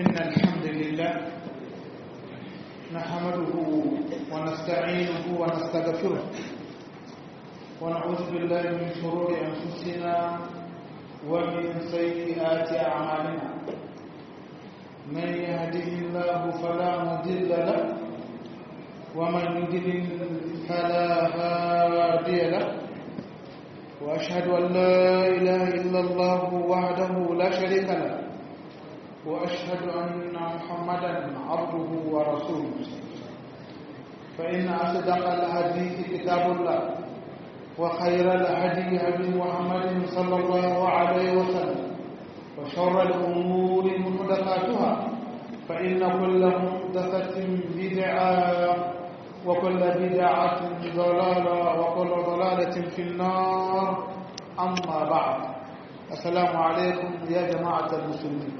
إن الحمد لله نحمده ونستعينه ونستغفره ونعوذ بالله من شرور أنفسنا ومن سيئات أعمالنا من يهده الله فلا مضل له ومن يضلل فلا هادي له وأشهد أن لا إله إلا الله وحده لا شريك له وأشهد أن محمدا عبده ورسوله فإن أصدق الحديث كتاب الله وخير الهدي هدي محمد صلى الله عليه وسلم وشر الأمور محدثاتها فإن كل محدثة بدعة وكل بدعة ضلالة وكل ضلالة في النار أما بعد السلام عليكم يا جماعة المسلمين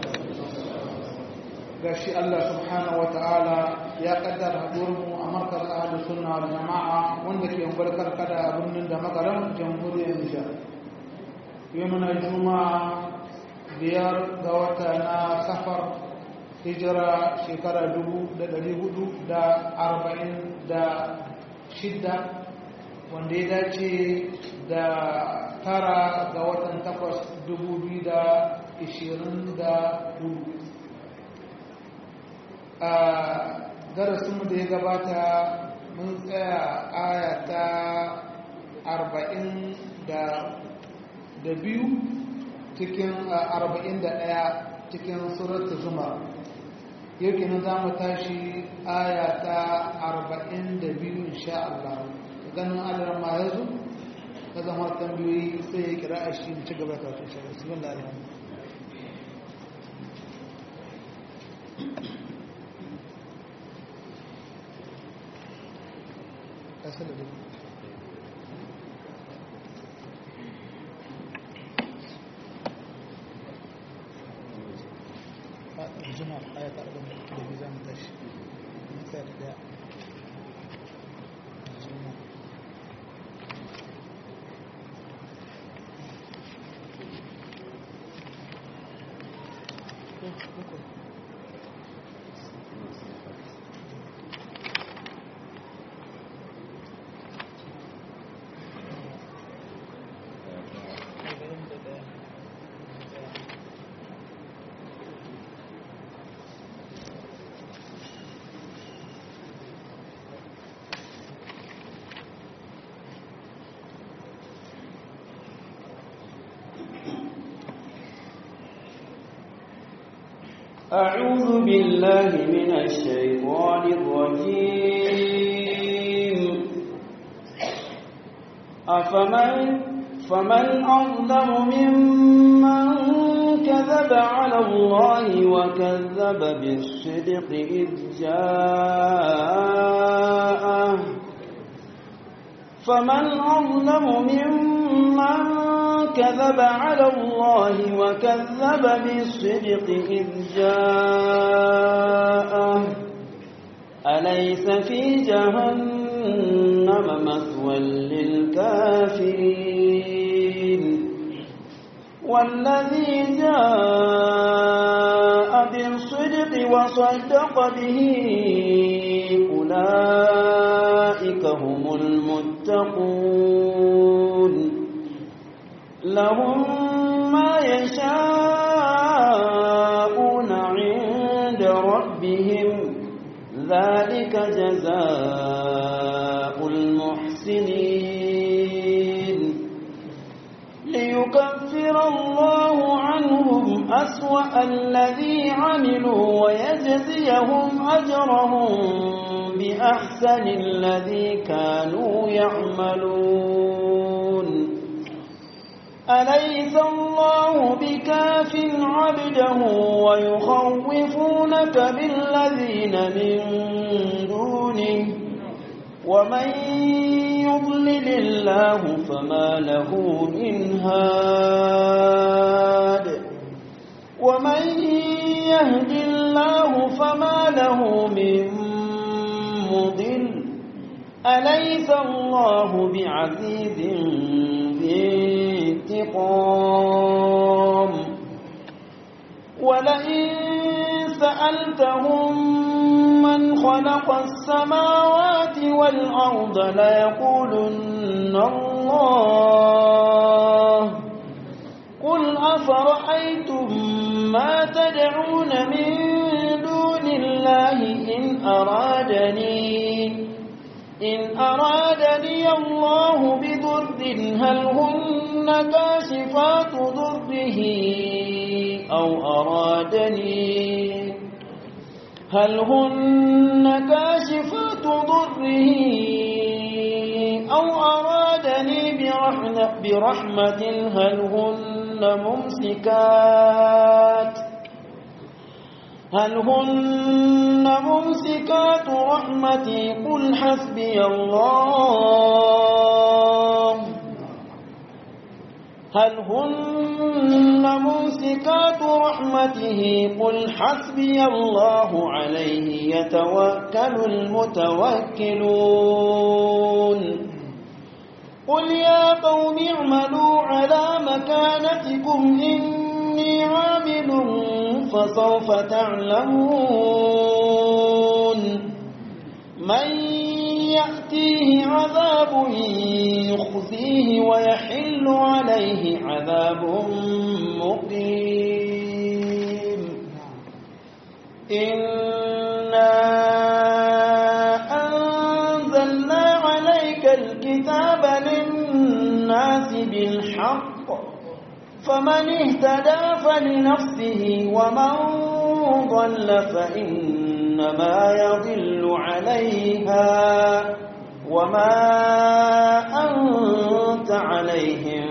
gashi Allah subhanahu wata'ala ya kaddara haɗuwarmu a markar ahalus sunna wal jama'a wanda ke barkar kada a birnin da makaran jamhuriyar Nijar yau muna juma'a biyar ga wata na safar hijira shekara dubu da ɗari hudu da arba'in da shidda wanda ya dace da tara ga watan takwas dubu biyu da ishirin da hudu a darasinmu da ya gabata mun tsaya aya ta arba'in da biyu cikin arba'in da ɗaya cikin surat zuma yau kenan za mu tashi aya ta arba'in da biyu insha Allah ganin Allah ma ya zo ka zama tambayoyi sai ya kira a shi ci gaba ka insha Allah bismillah alhamdulillah kasala da الجمعة آية أربعة التلفزيون متش مثال ده الجمعة أعوذ بالله من الشيطان الرجيم أفمن فمن أظلم ممن كذب على الله وكذب بالصدق إذ جاءه فمن أظلم ممن كذب على الله وكذب بالصدق إذ جاءه أليس في جهنم مثوى للكافرين والذي جاء بالصدق وصدق به أولئك هم المتقون لهم ما يشاءون عند ربهم ذلك جزاء المحسنين ليكفر الله عنهم أسوأ الذي عملوا ويجزيهم أجرهم بأحسن الذي كانوا يعملون أليس الله بكاف عبده ويخوفونك بالذين من دونه ومن يضلل الله فما له من هاد ومن يهد الله فما له من مضل أليس الله بعزيز ذي انتقام ولئن سألتهم من خلق السماوات والأرض ليقولن الله قل أفرأيتم ما تدعون من دون الله إن أرادني إن أرادني الله بضر هل هن كاشفات ضره أو أرادني هل هن كاشفات ضره أو أرادني برحمة, برحمة هل هن ممسكات هل هن ممسكات رحمتي قل حسبي الله هل هن ممسكات رحمته قل حسبي الله عليه يتوكل المتوكلون قل يا قوم اعملوا على مكانتكم إني عامل فسوف تعلمون من يأتيه عذاب يخزيه ويحل عليه عذاب مقيم إنا أنزلنا عليك الكتاب للناس بالحق فمن اهتدى فلنفسه ومن ضل فإنما يضل عليها وما أنت عليهم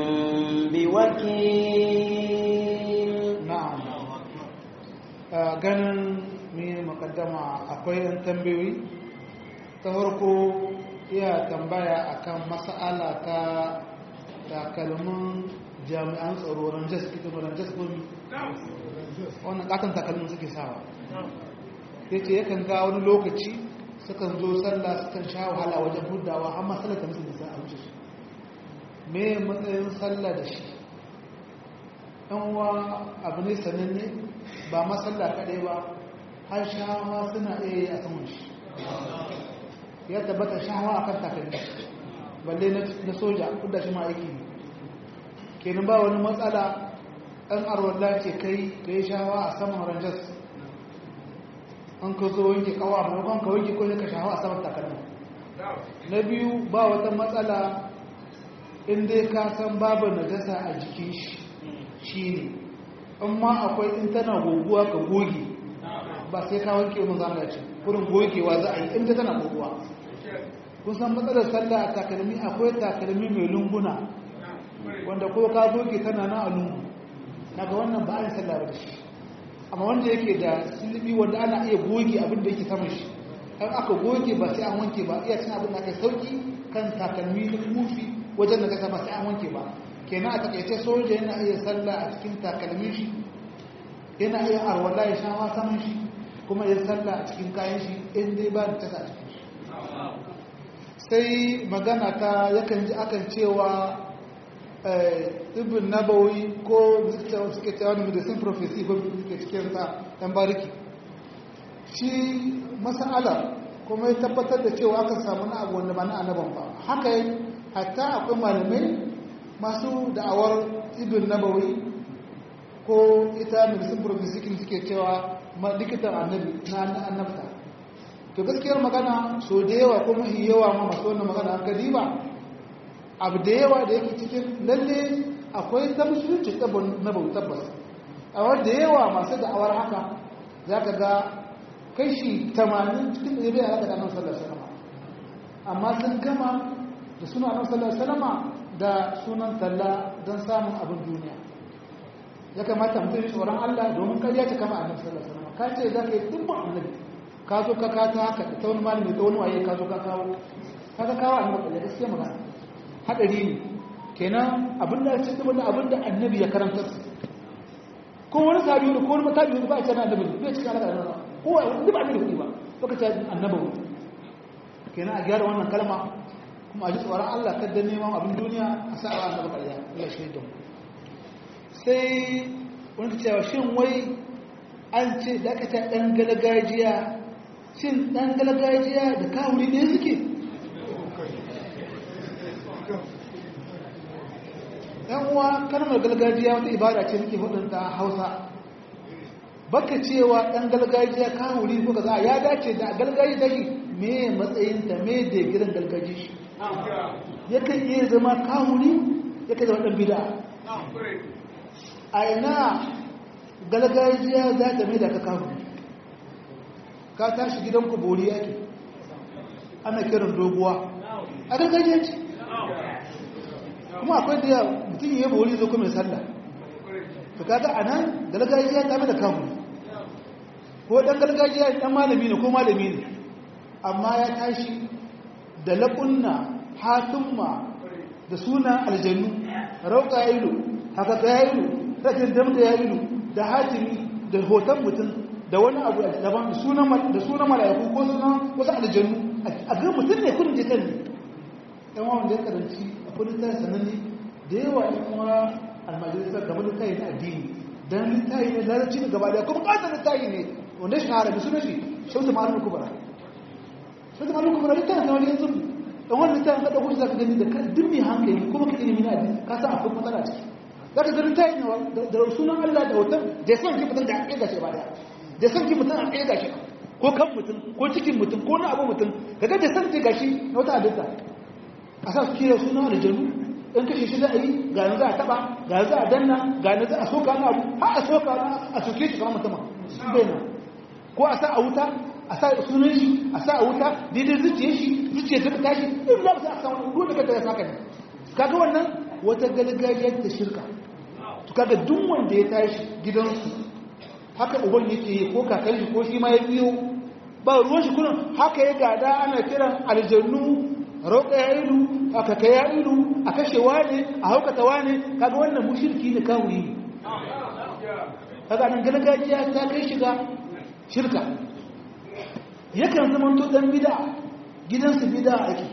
بوكيل na'am a ganin mai makaddama akwai yan tambayoyi ta farko iya tambaya akan mas'ala ta takalmin jami'an tsaro ranjas ita ba ranjas gomi wannan katon takalmin suke sawa ya ce yakan ga wani lokaci sukan zo sallah sukan sha wahala wajen hudawa amma sallah ta musu nisa a wuce su me matsayin sallah da shi ɗan wa abu ne sananne ba masalla kaɗai ba har shawa suna iya yi a saman shi ya tabbata shawa a kan takalmi balle na soja kudda shi ma aiki ne kenan ba wani matsala ɗan arwallah ce kai ka yi shawa a saman ranjas an ka zo wanke kawo a maimakon ka wanke ko ka shawa a saman takalmi na biyu ba wata matsala in dai ka san babu najasa a jikin shi shi ne in ma akwai in tana goguwa ka goge ba sai ka wanke mun zama ya ce kurin gogewa za a yi in ta tana goguwa kun san matsalar sallah a takalmi akwai takalmi mai lunguna wanda ko ka goge tana na a lungu naga wannan ba a yi sallah ba da shi amma wanda yake da silibi wanda ana iya goge abin da yake saman shi an aka goge ba sai an wanke ba iya cin abin da aka sauki kan takalmi na kufi wajen da kasa ba sai an wanke ba kenan a takaice soja yana iya sallah a cikin takalmin shi yana iya arwala ya sha saman shi kuma ya sallah a cikin kayan shi in dai ba da tasa a cikin shi sai magana ta yakan ji akan cewa ibn nabawi ko suke cewa wani medicine prophecy ko suke cikin sa ɗan bariki shi masala kuma ya tabbatar da cewa aka samu na abu wanda ba na annaban ba haka yi hatta akwai malamai masu da'awar ibn nabawi ko ita medicine prophecy suke cewa likitan annabi na annabta to gaskiyar magana so da yawa ko mahi yawa ma masu wannan magana an gadi ba abu da yawa da yake cikin lalle akwai ta musulunci na bau tabbas a wadda yawa masu da'awar haka za ka ga kai shi tamanin cikin da ya haka da nan sallar salama amma sun gama da suna nan sallar salama da sunan talla don samun abin duniya ya kamata mutum yi tsoron allah domin karya ta kama annabi sallar salama ka ce za ka yi dubban annabi ka zo ka kata haka ta wani malami ta wani waye ka zo ka kawo ka ka kawo annabi kalle gaskiya magana hadari ne kenan abin da ce wani abin da annabi ya karanta su ko wani sabi ne ko wani matabi ne ba a ce na annabi ne cikin alaka da nan ko wani ba annabi ne ba to ka ce annabi ne kenan a gyara wannan kalma kuma a ji tsoron Allah kada neman abin duniya a sa a annabi ƙarya Allah shi da mu sai wani cewa shin wai an ce da aka ta ɗan galgajiya shin ɗan galgajiya da kawuri ne suke ‘yan uwa kalmar galgajiya wata ibada ce muke hudunta hausa baka cewa ɗan galgajiya kawuri ko kaza ya dace da galgaji da shi me matsayinta me da gidan galgaji shi yakan iya zama kawuri yakan zama ɗan bida a ina galgajiya za ta mai da ka kawuri ka tashi gidan ku bori yake ana kiran doguwa a galgajiya ce kuma akwai da mutum ya bori zo kuma sallah to kaga anan galgajiya ta mai da kawuri ko dan gargajiya dan malami ne ko malami ne amma ya tashi da laƙunna hatumma da suna aljannu rauka ya ilu haka ka ya ilu rashin damta ya ilu da hatimi da hoton mutum da wani abu daban da sunan mala'iku ko sunan wasu aljannu a ga mutum ne kudin jikan ne yan wawan da ya karanci a kudin ta sananne da yawa yan kuma almajirisar kamar littafi na addini don littafi ne larabci ne gaba daya kuma ƙasar littafi ne wanda shi harabi suna shi shautu ma'arin kubara shautu ma'arin kubara littafi na wani yanzu dan wani littafi ka ɗauko shi za ka gani da duk mai hankali kuma ka ilimi na addini ka san akwai matsala ciki za ka gani littafi ne da sunan allah da hoton da ya san ki mutum da a ƙirga shi ba daya da san ki mutum a ƙirga shi ko kan mutum ko cikin mutum ko na abu mutum ka ga da san ki gashi na wata halitta a sa su kira suna da janu in kashe shi za a yi ga na za a taba ga za a danna ga na za a soka na abu har a soka na a soke shi kamar mutum bai na ko a sa a wuta a sa sunan shi a sa a wuta daidai zuciya shi zuciya ta tashi in za a sa wani ruwa da kanta ya saka ne kaga wannan wata galgajiyar da shirka to kaga duk wanda ya tashi gidansu haka uban yake yi ko kakan shi ko shi ma ya biyo ba ruwan shi kullum haka ya gada ana kiran aljannu roƙa ya ilu a kaka ya ilu a kashe wane a haukata wane kaga wannan mushirki ne kawuri ne kaga nan gargajiya ta kai shiga shirka yakan zama to dan bid'a gidansu bid'a ake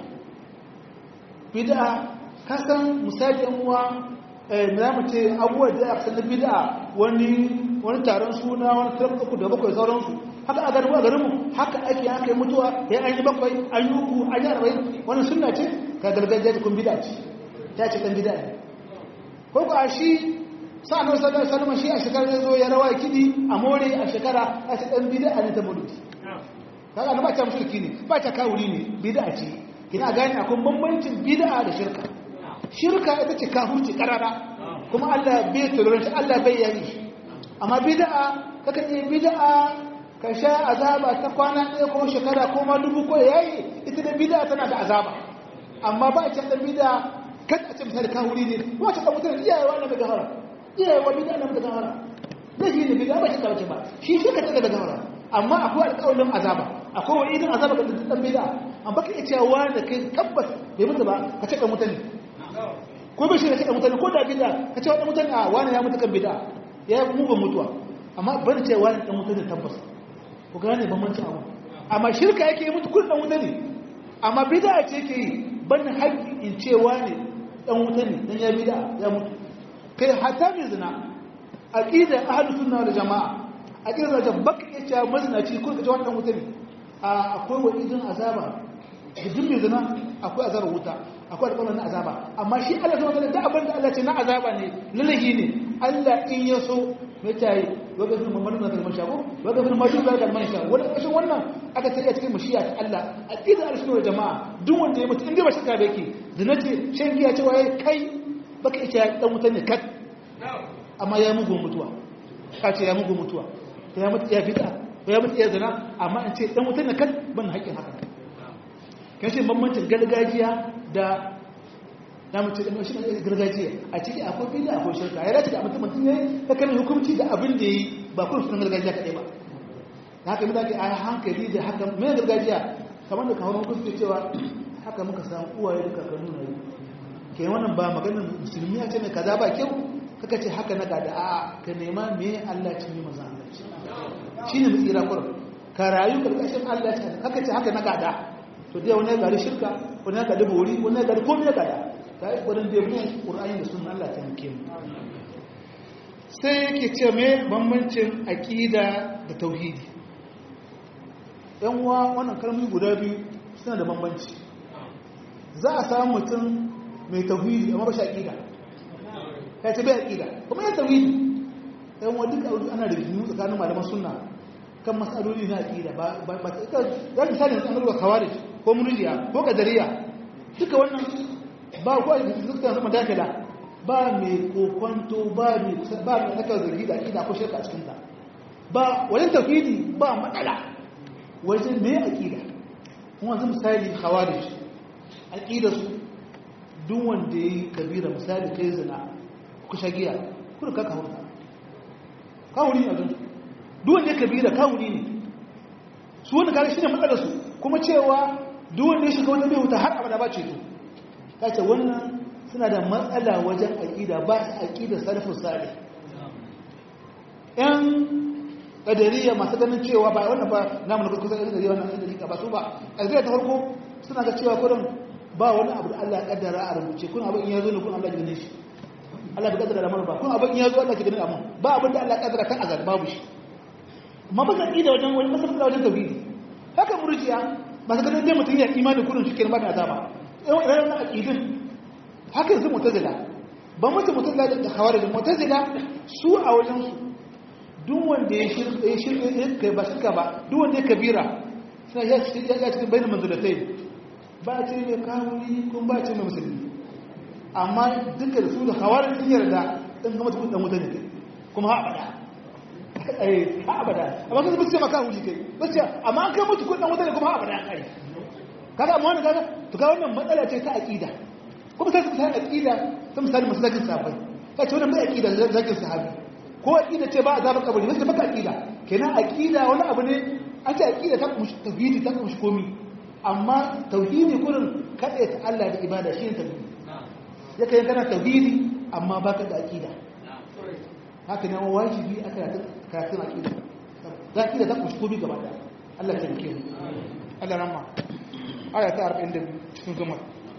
bid'a kasan misali yan uwa eh za mu ce abubuwa da aka san bid'a wani wani taron suna wani tarko da bakwai sauransu haka a garin a garinmu haka ake aka yi mutuwa ya an yi bakwai an yi uku an yi arba'in wannan sunna ce ka gargajiya kun bida ce ta ce dan bida ne ko ko a shi sa'anar sallar salama shi a shekara ya zo ya rawa kidi a more a shekara a ce dan bida ne ta mulki kaga na ba ta mushriki ne ba ta kawuri ne bida ce kina gane akwai bambancin bida da shirka shirka ita ce kafurci karara kuma Allah bai tolerance Allah bai yayi amma bid'a kakan yi bid'a ka sha azaba ta kwana ɗaya ko shekara ko ma dubu ko yayi ita da bid'a tana da azaba amma ba a can da bid'a kan a ce misali kawuri ne ko ta kan mutane iyaye wa daga gahara iyaye wa bid'a na daga gahara na shi ne bid'a ba shi kawace ba shi shi ka ta daga gahara amma akwai alƙawarin azaba akwai wa idan azaba ga dukkan bid'a amma baka iya cewa da kai tabbas bai mutu ba ka ce kan mutane ko bai shi ka ce kan mutane ko da bid'a ka ce wa mutane a wani ya mutu kan bid'a ya yi mugun mutuwa amma ban cewa ne dan wuta ne tabbas ku gane bambancin abu amma shirka yake yi mutu kun dan wuta ne amma bid'a ce yake yi ban haƙƙi in cewa ne dan wuta ne dan ya bid'a ya mutu kai hatta mai zina aqida ahlus sunna wal jamaa aqida da baka ya ce mazinaci kun ka ce wannan wuta ne akwai wa idin azaba da duk mai zina akwai azabar wuta akwai alƙawarin na azaba amma shi Allah ta wata da abin da Allah ce na azaba ne lalahi ne Allah in ya so mai tayi waga fi mamman na kalmar shago waga fi mashi ga kalmar shago wani ƙarshen wannan aka sai a cikin mashiya ta Allah a ƙidar alsunar jama'a duk wanda ya mutu inda ba shakka da yake zina ce shan giya cewa ya kai baka ita dan wuta ne kat amma ya mugu mutuwa ka ce ya mugu mutuwa ya mutu ya fita ya mutu ya zina amma in ce dan wuta ne kat ban haƙƙin haka kan shi bambancin gargajiya da na mace da shi gargajiya a ciki akwai bida akwai shirka ya dace da mutum mutum yayi ta kan hukunci da abin da yi ba kun sunan gargajiya kadai ba da haka mutane a hankali da haka mai gargajiya kamar da kawo hukunci cewa haka muka samu uwaye da kakannu na yi ke wannan ba maganar musulmi ya ce mai kaza ba kyau kaka ce haka na gada a ka nema me Allah ce mai manzan Allah shi ne mutsira kurum ka rayu karkashin Allah ce haka ce haka na gada to dai wani ya gari shirka wani ya gari bori wani ya gari komai ya gada ta yi gwarin da ya bin ƙura'ayin da sun Allah ta muke mu sai yake ce mai bambancin aƙida da tauhidi yan uwa wannan kalmomi guda biyu suna da bambanci za a samu mutum mai tauhidi amma ba shi aƙida ya ce bai aƙida kuma ya tauhidi yan uwa duka ana da rigimu tsakanin malaman sunna kan matsaloli na aƙida ba ba ta ya misali an rubuta khawarij ko murjiya ko kadariya duka wannan ba ko da suka zama dakila ba mai kokonto ba mai ba mai naka zargi da aƙida ko shirka a cikin ta ba wajen tauhidi ba matsala wajen me aƙida kuma zan misali khawarij aƙida su duk wanda yayi kabira misali kai zina ku shagiya ku ka kawurta kawuri a don duk wanda ya kabira kawuri ne su wanda kare shine matsalar su kuma cewa duk wanda ya shiga wata bai wuta har abada ba ce to kace wannan suna da matsala wajen aƙida ba su aƙida salafin salih yan ƙadariya masu ganin cewa ba wannan ba namu na kusa ƙadariya wannan ƙadariya ba su ba ƙadariya ta farko suna ga cewa kurin ba wani abu da Allah ya ƙaddara a rubuce kun abin ya zo ne kun Allah ya gane shi Allah bai ƙaddara da mara ba kun abin ya zo Allah ya gane amma ba abin da Allah ya ƙaddara kan azal babu shi amma ba ƙadida wajen wani masafa wajen tauhidi haka murjiya masu ganin dai mutum ya imani kurin shi kenan ba da azaba yawan na aƙidin haka yanzu mutazila ba mutum mutazila da hawarijin mutazila su a wajensu duk wanda ya shirka ba shirka ba duk wanda ya kabira suna ya cikin bayan manzulatai ba a ce mai kawuni kuma ba a ce mai musulmi amma duka da su da hawarijin sun yarda ɗan gama tukun ɗan wuta ne kuma ha abada ha abada amma kan ce maka huli kai ba ce amma an kai mutu kudin wuta ne kuma ha abada ya kare kaga amma wani kaga to ga wannan matsala ce ta aqida kuma sai su ta aqida ta misali masallakin sahabbai ka ce wannan bai aqida zakin sahabi ko aqida ce ba azabar kabari sai baka aqida kenan aqida wani abu ne an ce aqida ta kuma tauhidi ta kuma komi amma tauhidi kurin kada ta Allah da ibada shi ne tauhidi yake yin kana tauhidi amma baka da aqida haka ne wajibi aka karatun aqida da aqida ta kuma komi gaba da Allah ta rike mu Allah rahma aya ta 42 cikin zumar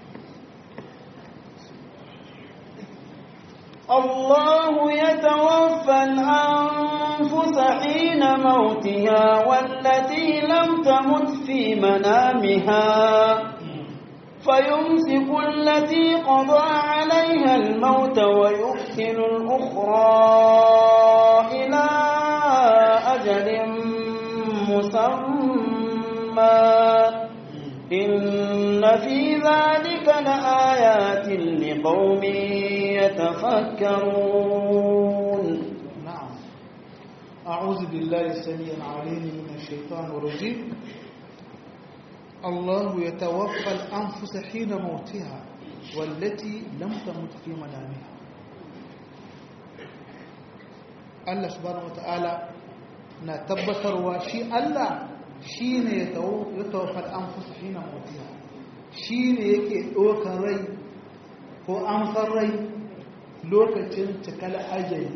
الله يتوفى الأنفس حين موتها والتي لم تمت في منامها فيمسك التي قضى عليها الموت ويرسل الأخرى إلى أجل مسمى إن في ذلك لآيات لقوم يتفكرون نعم أعوذ بالله السميع العليم من الشيطان الرجيم الله يتوفى الأنفس حين موتها والتي لم تمت في منامها Allah subhanahu wata'ala na tabbatarwa shi Allah shi ne ya tawafar an fusa shi na motiya shi ne yake ɗaukar rai ko amsar rai lokacin cikal ajali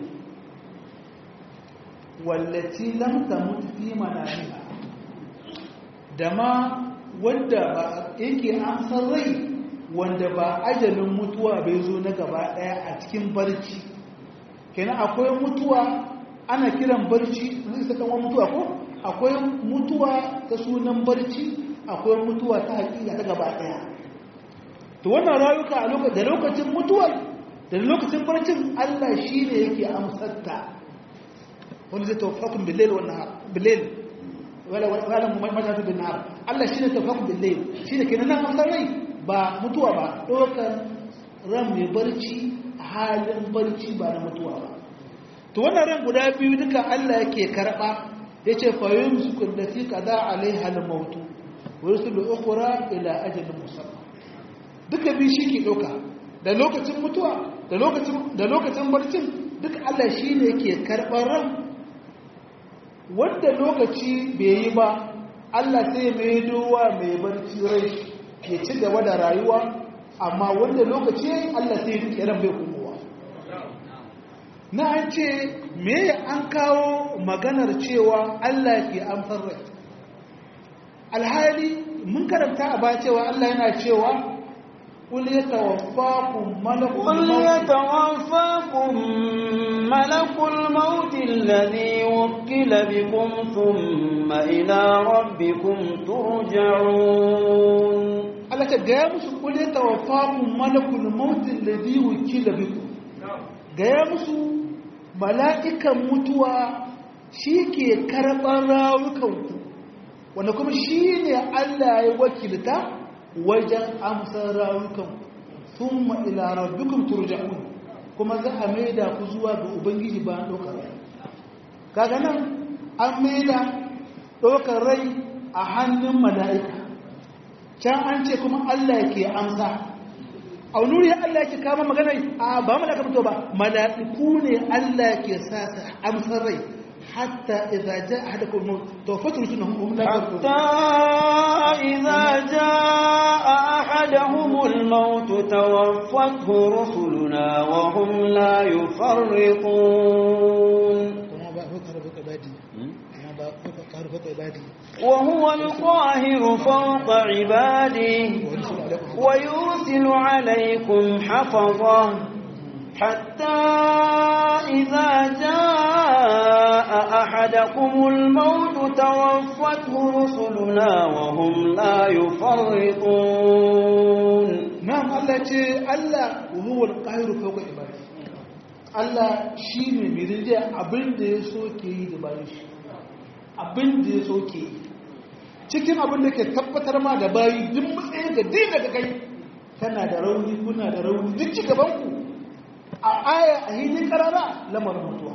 wallaci lamta mutu fi manamiha da ma wanda ba yake amsar rai wanda ba ajalin mutuwa bai zo na gaba ɗaya a cikin barci kenan akwai mutuwa ana kiran barci zai saka wani mutuwa ko akwai mutuwa ta sunan barci akwai mutuwa ta hakika ta gaba daya to wannan rayuka a lokacin da lokacin mutuwar da lokacin barcin Allah shine yake amsarta wani zai tawaffakum bil-layl wan nahar bil-layl wala wala majatu bin nahar Allah shine tawaffakum bil-layl shine kenan nan amsar rai ba mutuwa ba dokar ran mai barci halin barci ba na mutuwa ba to wannan ran guda biyu duka Allah yake karba yace fa yumsiku allati qada alaiha al-maut wa yursilu ukhra ila ajalin musamma duka biyu shi ke dauka da lokacin mutuwa da lokacin da lokacin barcin duka Allah shine yake karban ran wanda lokaci bai yi ba Allah sai mai dowa mai barci rai ya ci gaba da rayuwa amma wanda lokaci Allah sai ya rike ran bai komowa na an ce me an kawo maganar cewa Allah ke amsar rai alhali mun karanta a ba cewa Allah yana cewa qul yatawaffakum malakul قل maut يتوفاكم ملك الموت الذي وكل بكم ثم إلى ربكم ترجعون Allah ta gaya musu qul yatawaffakum malakul maut alladhi wukila bikum gaya musu mala'ikan mutuwa shi ke karɓar rawukanku wanda kuma shi ne Allah ya wakilta wajen amsar rawukanku sun ila rabbikum turja'un kuma za a maida ku zuwa ga ubangiji ba ɗaukar rai kaga nan an maida ɗaukar rai a hannun mala'ika can an ce kuma Allah ke amsa a nuri Allah ke kama magana a ba mala'ika mutu ba mala'iku ne Allah ke sa su amsar rai hatta idza jaa ahadakum maut tawaffatu rusulun hum la حتى إذا جاء أحدهم الموت توفته رسلنا وهم لا يفرطون وهو القاهر فوق عباده ويرسل عليكم حفظه حتى إذا جاء أحدكم الموت توفته رسلنا وهم لا يفرطون na'am Allah ce Allah huwal qahiru fawqa ibadi Allah shine mai rinjaye abin da ya so ke yi da bayan shi abin da ya so ke yi cikin abin da ke tabbatar ma da bayi duk matsayin da din daga kai kana da rauni kuna da rauni duk ci gaban ku a aya a hidin karara lamarin mutuwa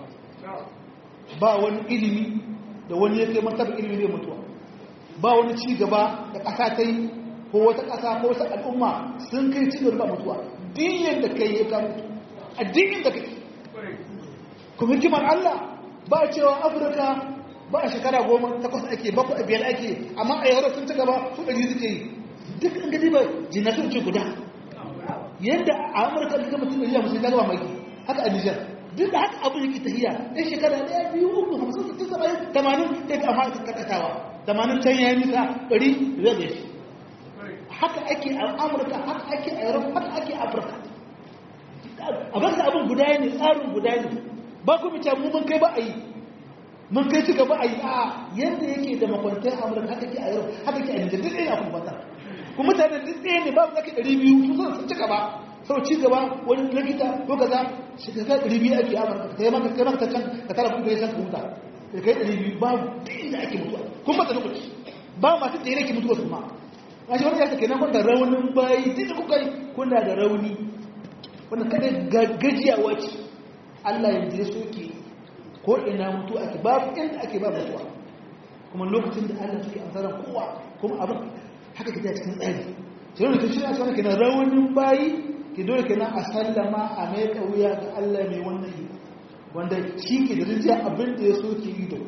ba wani ilimi da wani ya kai martaba ilimi ne mutuwa ba wani ci gaba da ƙasa ta yi ko wata ƙasa ko wata al'umma sun kai ci gaba mutuwa diyan da kai ya ka mutu a diyan da kai kuma hikimar Allah ba cewa Afirka ba a shekara goma takwas ake bakwai a biyar ake amma a yawar sun ci gaba su ɗari suke yi duk an gani ba jinatun ce guda yadda a amurka da gama tun ɗari musulun ta gaba maki haka a nijar duk da haka abin yake tahiya ɗan shekara ɗaya biyu uku hamsin sittin saba'in tamanin ɗaya amma aka kakatawa tamanin can ya yi nisa ɗari zai da shi haka ake a amurka haka ake a europe haka ake a afirka a baksa abin guda ne tsarin guda ne ba ku mace mu mun kai ba a yi mun kai ci gaba a yi a yadda yake da makwantar amurka haka ke a europe haka ke a nijar duk ɗaya a kuma fata kuma mutane duk ɗaya ne babu zaki ɗari biyu su sun ci gaba sau ci gaba wani likita ko kaza shi ka kai ɗari biyu ake a amurka ka yi maka kai maka can ka tara kuɗi ya san ka huta da kai ɗari biyu babu duk inda ake mutuwa kuma ba ta lokaci ba masu da yake mutuwa su ma a shi wani ya take nan da raunin bayi duk kuka yi kuna da rauni wanda kada gajiyawa ce Allah yanzu ya soke ko ina mutu ake babu inda ake ba mutuwa kuma lokacin da Allah suke amsarar kowa kuma abin haka ke cikin tsari sai wani kashi na cewa kenan raunin bayi ke dole kenan a sallama a mai wuya ga Allah mai wannan yi wanda shi ke da rijiya abin da ya soke yi da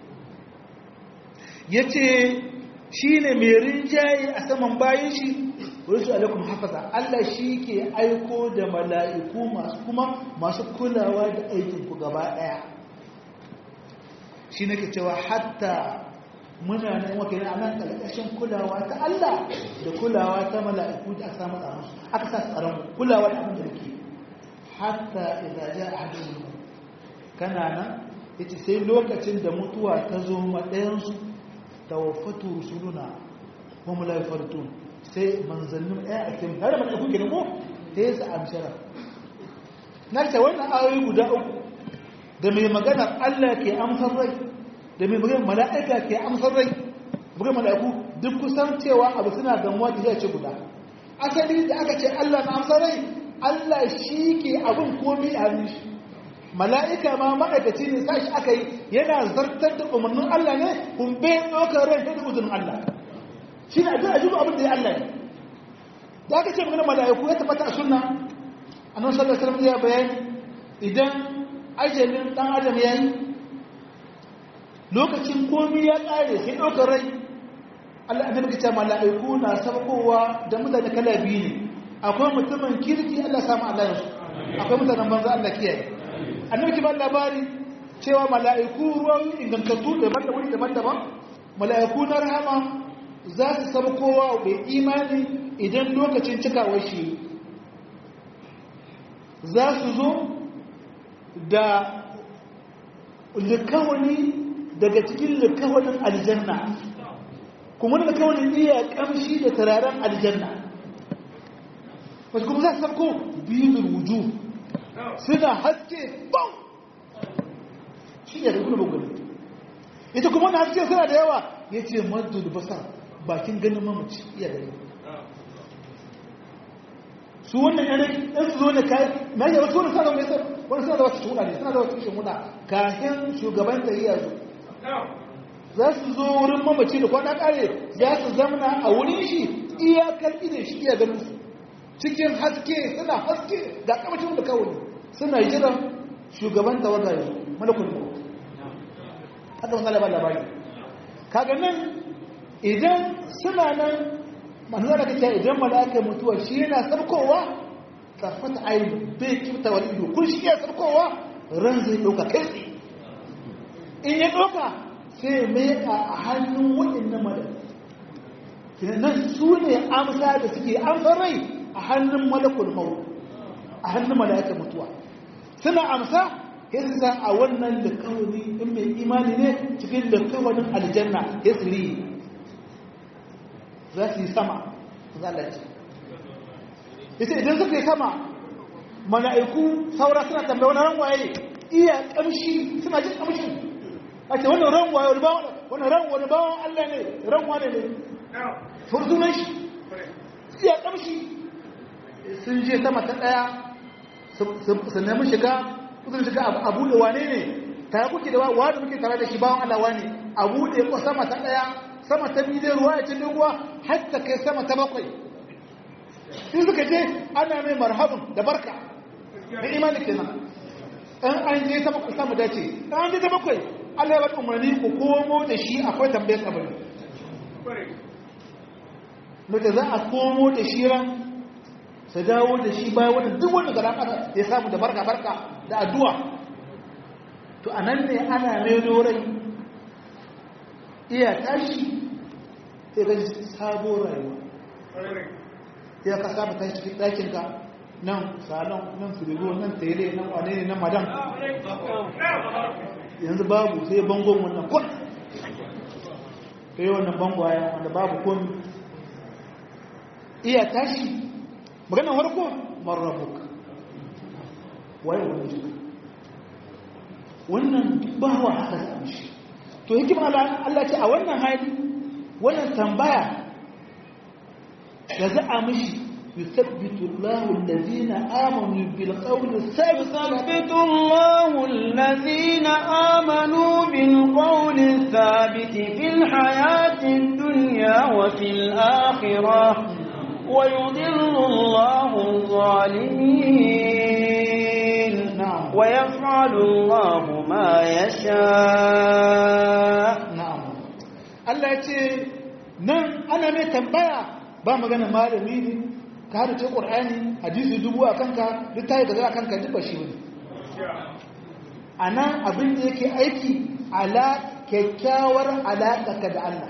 ya ce shi ne mai rinjaye a saman bayan shi rusu alaikum hafaza Allah shi ke aiko da mala'iku masu kuma masu kulawa da aikinku gaba ɗaya shi nake cewa hatta muna nan wake a nan ƙarƙashin kulawa ta Allah da kulawa ta mala'iku da aka samu tsaron aka sa tsaron kulawa da abin da ke hatta idan ja a hadin kana nan yace sai lokacin da mutuwa ta zo ma ɗayansu tawaffatu rusuluna hum la yafartun sai manzannin ɗaya a cikin har da kuke da ko sai su amshara na ce wannan ayoyi guda uku da mai magana Allah ke amsar rai da mai magana mala'ika ke amsar rai buga mala'iku duk kusan cewa abu suna gamuwa da zai ce guda asali da aka ce Allah na amsar rai Allah shi ke abin komi a hannun shi mala'ika ma ma'aikaci ne sashi aka yi yana zartar da umarnin Allah ne kun bai ɗaukar rai da uzurin Allah shi ne a jiru abin da ya Allah ne da aka ce magana mala'iku ya tabbata a sunna a nan sallar sallar ya bayani idan ajalin ɗan adam ya yi lokacin komi ya ƙare sai ɗaukar rai Allah abin da ce mala'iku na saukowa da mutane kala biyu ne akwai mutumin kirki Allah samu Allah yansu akwai mutanen banza Allah kiyaye annabi ki ban labari cewa mala'iku ruwan ingantattu daban da wuri daban-daban mala'iku na rahama za su sabkowa bai imani idan lokacin cikawar shi za su zo da likawani daga cikin likawanin aljanna kuma da likawanin iya kamshi da turaren aljanna wasu kuma za su sabko biyu wuju suna haske bau shi ne da kuma bugudu ita kuma na haske suna da yawa ya ce maddu da basar bakin ganin mamaci iya da yawa su wannan yanayi ɗan su zo ne kayan na yi wasu wani sana mai sa wani suna da wasu shuɗa ne suna da wasu shuɗa kafin shugaban da iya zo za su zo wurin mamaci da kwana ƙare za su zamana a wurin shi iyakar idan shi iya ganin su cikin haske suna haske ga kamacin da kawai suna jiran shugaban tawaga ya malakul maut haka wasu labar labari kaga nan idan suna nan masu zara kace idan malaka mutuwa shi yana sarkowa tsafata ainihin bai kimta wani ido kun shi iya sarkowa ran zai ɗauka kai tsaye in ya ɗauka sai mai a hannun waɗannan malaka nan su ne amsa da suke amsa rai a hannun malakul maut a hannun malaka mutuwa suna amsa ya su san a wannan da kawani in mai imani ne cikin da kawanin aljanna ya su riyi za su yi sama zalaci ita idan suka yi sama mala'iku saura suna tambaya wani rangwaye iya kamshi suna jin kamshin a ce wannan rangwaye wani bawon wani rangwaye bawon allah ne rangwaye ne fursunan shi iya kamshi sun je sama ta ɗaya su nemi shiga kusan shiga a buɗe wane ne tare kuke da wa da muke tare da shi bawan Allah wane a buɗe ko sama ta ɗaya sama ta biyu zai ruwa ya ci ruwa har ta kai sama ta bakwai in suka je ana mai marhabin da barka da imani kenan in an je ta bakwai samu dace in an je ta bakwai Allah ya bada umarni ku komo da shi akwai tambayar kabari Nake za a komo da shi ran su dawo da shi bayan wani duk wanda gara ƙasa ya samu da barka barka da addu'a to a nan ne ana maido rai iya tashi sai ga sabo rayuwa ya ka samu tashi cikin ɗakinka nan salon nan firigo nan tere nan wane ne nan madan yanzu babu sai bangon wannan kun kai wannan bangwaya wanda babu komi iya tashi magana farko marrabuk waye wani jika wannan ba wa haka da amshi to hikima Allah ce a wannan hali wannan tambaya da za a mishi يثبت الله الذين آمنوا بالقول الثابت يثبت الله الذين آمنوا بالقول الثابت في الحياة الدنيا وفي الآخرة ويضل الله الظالمين نعم ويفعل الله ما يشاء na'am Allah ya ce nan ana mai tambaya ba magana malami ne ka hada ce ƙur'ani hadisi dubu a kanka duk ta yi gaza a kanka duk ba shi bane a nan abin da yake aiki ala kyakkyawar alaƙa da Allah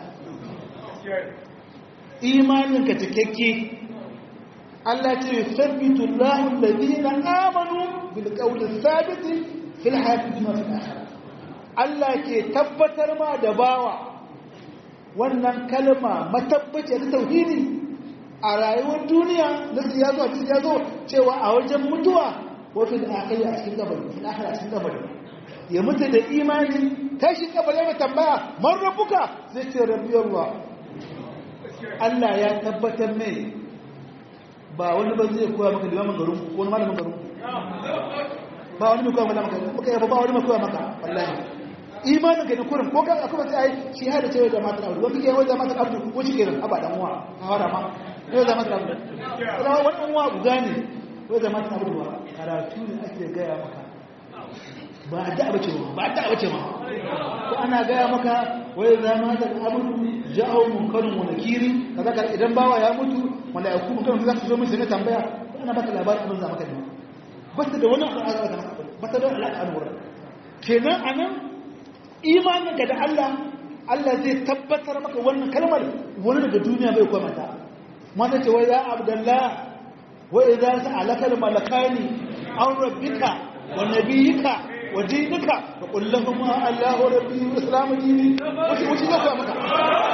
imaninka cikakke Allah ce yusabbitu Allahu alladhina amanu bil qawli thabit fil hayati dunya fil akhirah Allah ke tabbatar ma da bawa wannan kalma matabbace ta tauhidi a rayuwar duniya na ya zo a ya zo cewa a wajen mutuwa wato da akai a cikin kabari fil akhirah a cikin kabari ya mutu da imani tashi kabari ya tambaya man rabbuka zai ce rabbi Allah Allah ya tabbatar mai ba wani ba zai koya maka limamin garin ko wani malamin garin ba wani mai koya maka maka yaba ba wani mai koya maka wallahi imanin ka ne kurin ko kan akwai sai ai shi hada cewa da matar abu wani ke yawan da matar abu ko shi kenan aba dan uwa a hada ma yau da matar abu kuma wani dan uwa guda ne yau da matar abu ba karatu ne ake gaya maka ba da bace ma ba da bace ma ko ana gaya maka wai za ma da abu ja'u munkarun wa nakiri kaza kaza idan bawa ya mutu malaiku mutum za su zo musu ne tambaya ko ana baka labarin abin za maka ne ba ta da wani al'ada da ba ta da wani al'ada wurin kenan anan imaninka da Allah Allah zai tabbatar maka wannan kalmar wani daga duniya bai kuma ta mata ce wai ya abdullah wa idza sa'alaka al-malakani aw rabbika wa nabiyyika wa dinika fa qul lahum allahu rabbi wa islamu dini washi washi zai kuma maka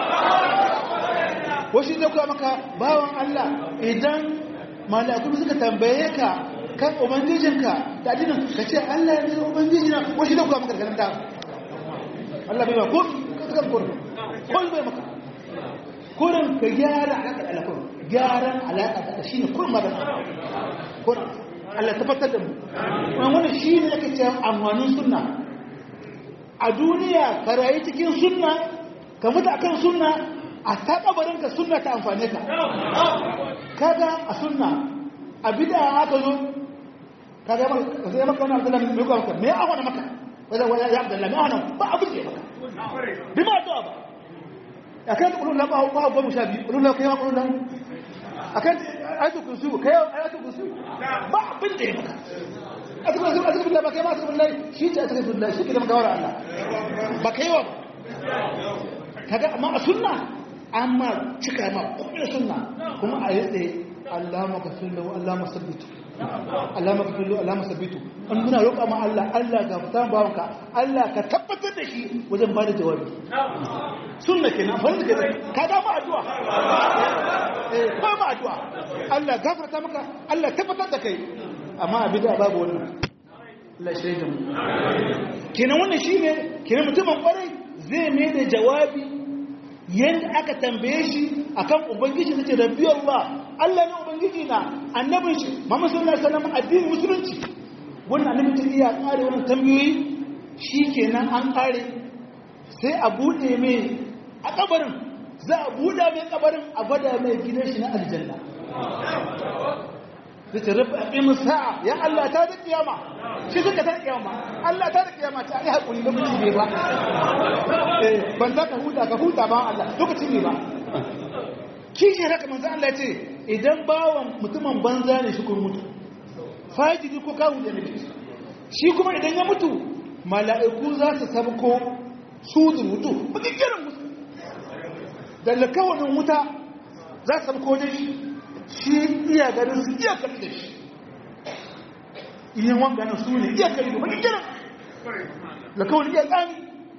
washi zai kuma maka bawan Allah idan mala'iku suka tambaye ka kan ubangijinka da addinin ka ce Allah ya ne ubangijina washi zai kuma maka karanta Allah bai ba ko kan kurin kol bai maka kurin ka gyara alaƙa da alaƙa gyaran alaƙa da shi ne kurin magana kurin Allah tabbatar da mu wani shi ne ake ce amfanin sunna a duniya ka rayu cikin sunna ka mutu akan sunna a ta kabarin ka sunna ta amfane ka kaga a sunna a bid'a aka zo kaga ba sai maka wannan Abdullahi me ko maka me a wani maka wanda waya ya Abdullahi me a wannan ba abin da maka bi ma to ba akan kullu la ba ba ba mushabi kullu la kai kullu la akan ayatu kursu kai ayatu kursu ba abin da maka azkuru azkuru azkuru billahi ba kai ma azkuru billahi shi ce azkuru billahi shi ke da magawar Allah ba kai wa kaga amma a sunna amma cika ma kuma sunna kuma a yi tsaye Allah magafin lahu Allah masabbitu Allah magafin lahu Allah masabbitu an muna roƙa ma Allah Allah ga fitan bawanka Allah ka tabbatar da shi wajen bada jawabi sunna kenan fa ne kenan ka ga ma addu'a eh ba ma addu'a Allah gafarta maka Allah tabbatar da kai amma a bid'a babu wannan Allah shi da mu kenan wannan shine kenan mutumin kwarai zai mai da jawabi yadda aka tambaye shi akan ubangiji nace rabbi Allah Allah ne ubangiji na annabin shi Muhammad sallallahu alaihi wasallam addinin musulunci wannan annabi ta iya kare wannan tambayoyi shikenan an kare sai a bude mai a kabarin za a buda mai kabarin a gwada mai gidan shi na aljanna zai ce rabbi aqimus sa'a ya Allah ta da kiyama shi suka ta kiyama Allah ta da kiyama ta yi hakuri lokaci ne ba eh ban za ka huta ka huta ba Allah lokaci ne ba kishi haka manzo Allah ce idan bawan mutumin banza ne shi kun mutu fajiri ko kawo da ne shi kuma idan ya mutu mala'iku za su sabko su da mutu bukin kiran mutu da lakawanin wuta za su sabko da shi shi iya ganin su iya kalli da shi iyan wanganin su ne iya kalli da bukin kiran lakawanin iya tsani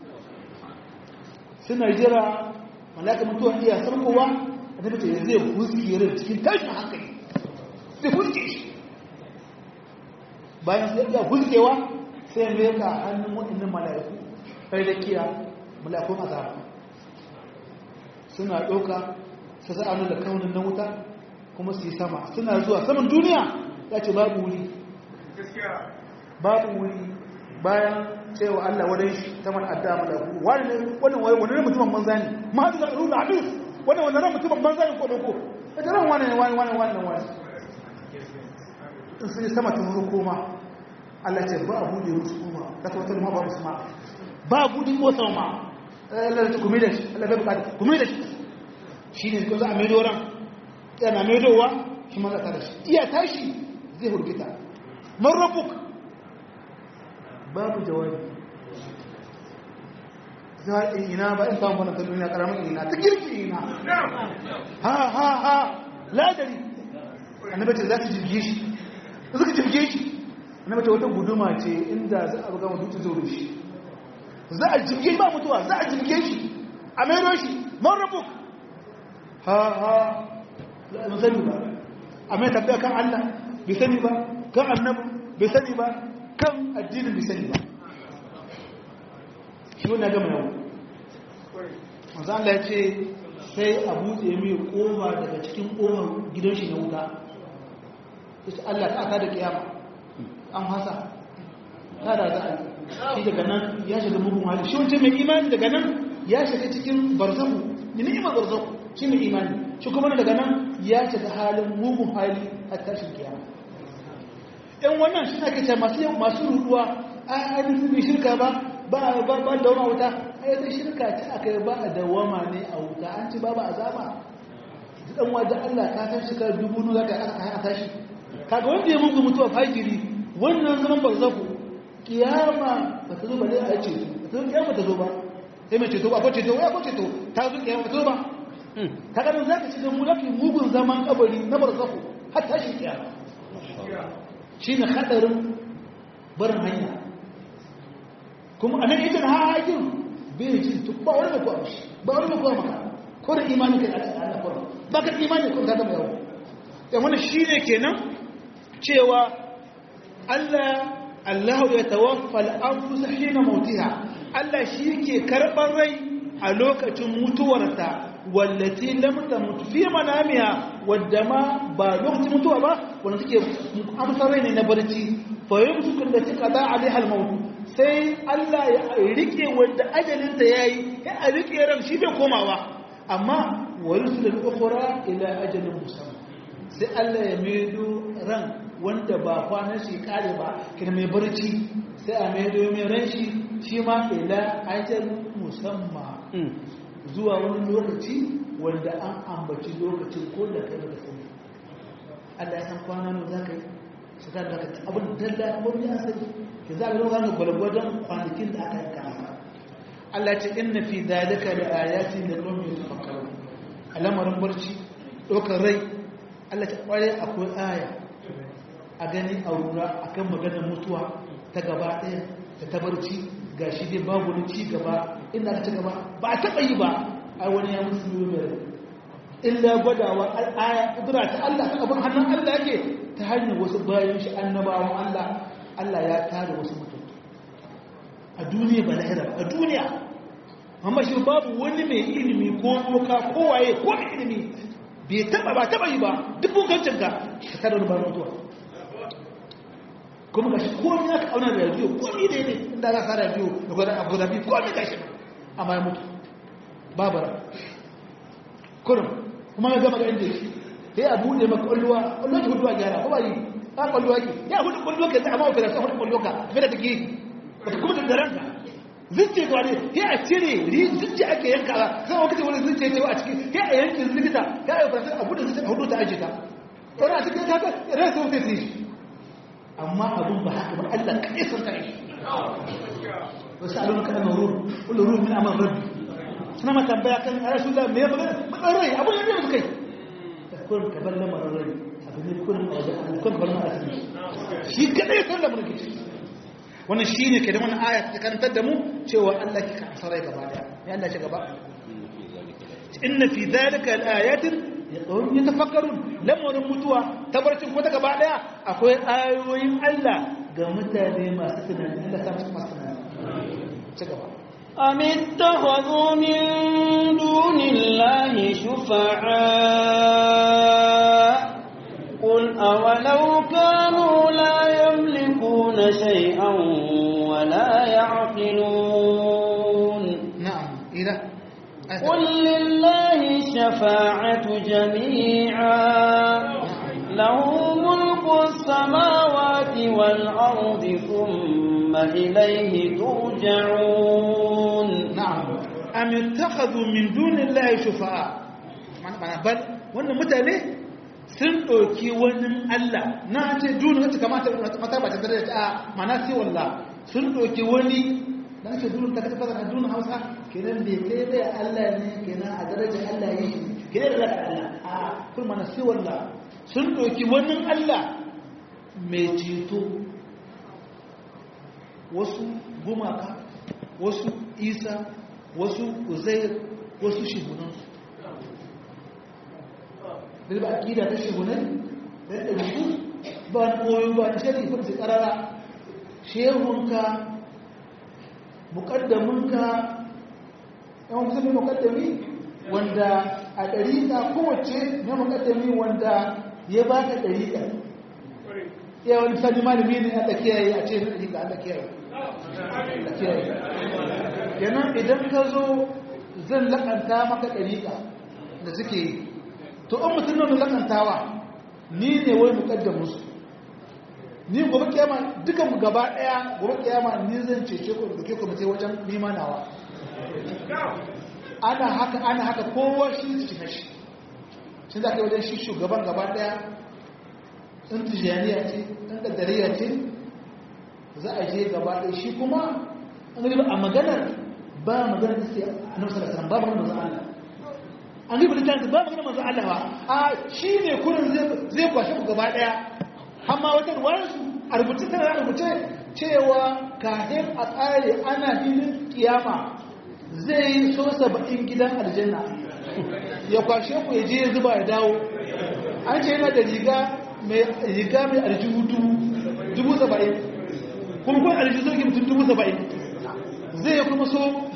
suna jira malaka mutuwa iya sarkowa a tabbata ya zai huske rai cikin tashin hankali zai huske shi bayan sai iya huskewa sai mai ka hannun waɗannan mala'iku kai da kiya mala'ikun azaba suna ɗauka su sa'anu da kaunin na wuta kuma su yi sama suna zuwa saman duniya ya ce babu wuri babu wuri bayan cewa Allah wadai shi ta man adda malaku wani ne wannan wani wani mutumin banza ne ma hadu da ruhu hadis wannan wannan ran mutumin banza ne ko doko ita ran wani ne wani wani wani wani in sai sama ta muru koma Allah ce ba abu da musu koma da ta wata ma ba musu ma ba gudun ko sama ma Allah ta kuma da shi Allah bai bukata kuma da shi shine ko za a mai doran yana mai dowa shi ma za ta da shi iya tashi zai hurgita man rabbuka babu jawabi za in ina ba in samun wannan ta duniya karamin ina ta girki ina ha ha ha ladari annabi ce za su jirge shi suka jirge shi annabi ce wata guduma ce inda za a buga mutu zo da shi za a jirge ba mutuwa za a jirge shi a mero shi man rabu ha ha ba sani ba a mai tafiya kan allah bai sani ba kan annabi bai sani ba kan addinin bai sani ba shi wani gama yau manzo Allah ya ce sai a buɗe mai ƙofa daga cikin ƙofar gidan shi na wuta sai Allah ta ta da kiyama an hasa ta da za a shi daga nan ya shiga mugun hali shi wancan mai imani daga nan ya shiga cikin barzahu ni ni'imar barzahu shi mai imani shi kuma daga nan ya shiga halin mugun hali a tashin kiyama in wannan shi ake ce masu masu ruduwa a ainihin bai shirka ba ba ba ba da wama wuta ai sai shirka ce aka yi ba da wama ne a wuta an ci ba ba azaba dan wanda Allah ka san shi ka dubu nu zaka aka hana tashi kaga wanda ya mugu mutuwa fajiri wannan zaman barzaku kiyama ba ta zo ba dai a ce ta zo kiyama ta zo ba sai mai ceto ba ko ceto ya ko ceto ta zo kiyama to ba kaga nan zaka ci da mu lafi mugun zaman kabari na barzaku har tashi kiyama shine hadarin barin hanya kuma anan idan ha hakin bai ji to ba wani mai kuwa shi ba wani mai kuwa maka ko da imani kai a cikin Allah ko ba ka imani ko ka gaba yawo dan wannan shine kenan cewa Allah Allah ya tawaffa al-anfus hina mautiha Allah shi ke karɓar rai a lokacin mutuwarta wallati lam tamut fi manamiha wadda ma ba lokacin mutuwa ba wanda take amsar rai ne na barci fa yumsiku allati qada alaiha al-maut sai Allah ya rike wanda ajalin ta yayi ya rike ran shi bai komawa amma wa yusul al-ukhra ila ajalin musamma sai Allah ya maido ran wanda ba kwanan shi kare ba kina mai barci sai a maido mai ran shi shi ma ila ajal musamma zuwa wani lokaci wanda an ambaci lokacin ko da kai da sani Allah ya san kwana ne za ka yi su ka da abin dalla wani ya sani ki za a yi wani gwalgwadon kwanakin da aka yi kasa Allah ce inna fi dalika da ayati da qaumin yatafakkarun alamarin barci dokar rai Allah ta kware akwai aya a gani a rura akan maganar mutuwa ta gaba ɗaya da ta barci ga shi dai babu wani ci gaba inda aka ci gaba ba a taɓa yi ba a wani ya musu yi mai illa gwadawa aya kudura ta Allah ta abin hannun Allah yake ta hanyar wasu bayan shi annabawan Allah Allah ya tare wasu mutum a duniya ba lahira a duniya amma shi babu wani mai ilimi ko doka ko waye ko mai ilimi bai taɓa ba taɓa yi ba duk bukancin ka ka tare wani bayan mutuwa kuma ga shi komi ya ka auna da radiyo komi da ne inda za ka radiyo da gwada abu da biyu komi ga shi amma ya mutu babara kurum kuma ya gama ga inda yake sai a buɗe maka ƙwalluwa ƙwalluwa ki hudu gyara ko ba yi ba ƙwalluwa ki ya hudu ƙwalluwa ka zai amma wa firasa hudu ƙwalluwa ka fi da take ba ta kuma da ranka zuciya ga wani ya a cire zuciya ake yanka ba sai wani kace wani zuciya ce a cikin ya a yankin likita ya a yi firasa a buɗe zuciya a hudu ta ajiye ta wani a cikin ta ta rasa wata ta yi amma abin ba haka ba Allah kaɗai sun ta yi wasu alonu kaɗan na ruru wani ruru min amal rabbi suna ma tambaya kan a rasu da mai magana matsan rai abin yadda yanzu kai da kurin ka bar lamarin rai abin ne kurin a wajen Allah kurin bar mara asali shi kaɗai sun da mulki wannan shi ne ke da wani aya ta karantar da mu cewa Allah ki kan sarai gaba daya ya Allah ce gaba inna fi zalika al-ayatin yaqawun yatafakkarun lamarin mutuwa tabarcin ko ta gaba daya akwai ayoyin Allah ga mutane masu tunani Allah ta musu masu tunani ci gaba أم اتخذوا من دون الله شفعاء قل أولو كانوا لا يملكون شيئا ولا يعقلون نعم إذا قل لله الشفاعة جميعا له ملك السماوات والأرض ثم إليه ترجعون نعم أم اتخذوا من دون الله شفعاء معنى بل wannan mutane sun ɗauki wani Allah na ce duni wacce kamata mata ba ta tare da a mana sai wallah sun ɗauki wani da ake duni ta kafa da duni Hausa kenan bai kai bai Allah ne kenan a darajar Allah yake kenan da Allah a kun mana sai wallah sun ɗauki wani Allah mai ceto wasu gumaka wasu isa wasu uzair wasu shehunansu da ba akida ta shehunai da ya ɗauki ba koyo ba ta shari ba ta ƙarara shehunka mukaddaminka yawan kusa mai mukaddami wanda a ɗariƙa kowace na mukaddami wanda ya ba ka ɗariƙa ya wani sani malami ne a kiyaye a ce na ɗariƙa a kiyaye kenan idan ka zo zan lakanta maka ɗariƙa da suke yi to an mutum nan lakantawa ni ne wai muƙaddam musu ni gobe kiyama dukan mu gaba ɗaya gobe kiyama ni zan cece ku da ke ku mutai wajen limanawa ana haka ana haka kowa shi shi na shi shi za ka yi wajen shi shugaban gaba ɗaya in tijaniya ce in ƙaddariya ce za a je gaba ɗaya shi kuma an a maganar ba magana da sai annabi sallallahu alaihi wasallam ba magana manzo Allah an yi bulletin ba magana manzo Allah ba a shine kurin zai zai kwashe ku gaba daya amma wata ruwayar su a rubuce tana rubuce cewa kafin a tsare ana filin kiyama zai yi so saba'in gidan aljanna ya kwashe ku ya je ya zuba ya dawo an ce yana da riga mai riga mai aljihu dubu saba'in kuma kun aljihu zai mutum dubu saba'in zai ya kuma so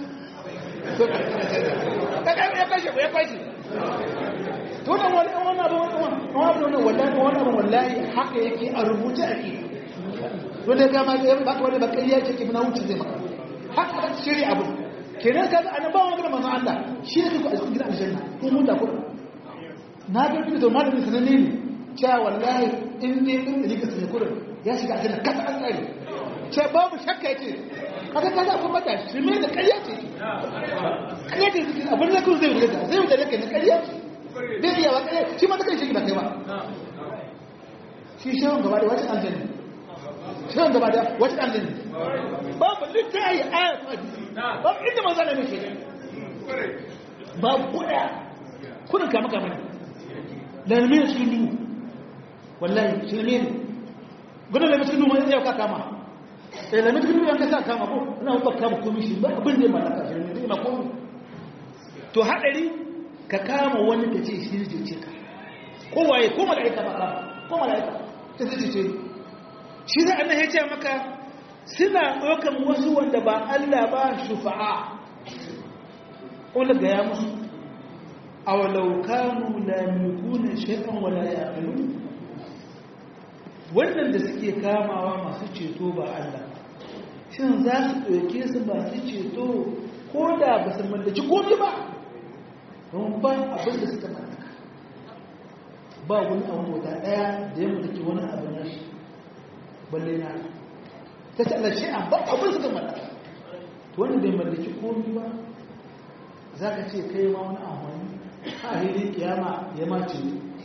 ya kwashe ku ya kwashe tunan wani wani abu wani wani wani wallahi haka yake a rubuce ake wanda ya gama da baka wani bakari ya ce ke muna wuce zai maka haka aka shirya abu kenan kaga annabawa magana manzon Allah shi ne ku a cikin gidan aljanna ko mun da ku na ga kuma da malamin sananne ne cewa wallahi in ne din da rika sai kurin ya shiga aljanna kasa an tsare ce babu shakka yace kaga kaga kun mata shi me da ƙarya ce ƙarya ce cikin abin da kun zai wuce da zai wuce da kai na ƙarya ce bai iya wa ƙarya shi ma ta kai shi ba kai ba shi shawon gaba da wacce aljanna shawon gaba da wacce aljanna babu littafi ayat babu inda manzo ne muke babu kuda kudin kama kama ne lalmi ne cikin duhu wallahi shirme ne gudun lalmi cikin duhu mai yau ka kama eh lalmi cikin duhu yanka sa kama ko ina ba kama komi shi ba abin da ya mallaka shirme ne ma komi to hadari ka kama wani ka ce shi ne ce ka ko waye ko mala'ika ba kama ko mala'ika ta zai ce shi da annabi ya ce maka suna ɗaukan wasu wanda ba Allah ba shufa'a wanda ga ya musu a walaukanu lamikuna shaitan wala ya wannan da suke kamawa masu ceto ba Allah shin za su ɗauke su masu ceto ko da ba su mallaki komi ba don ba abin da suka mallaka ba wani abu guda ɗaya da ya mallaki wani abu na shi balle na ta ce Allah shi ba abin suka mallaka to wanda bai mallaki komi ba za ka ce kai ma wani amfani a hili kiyama ya mace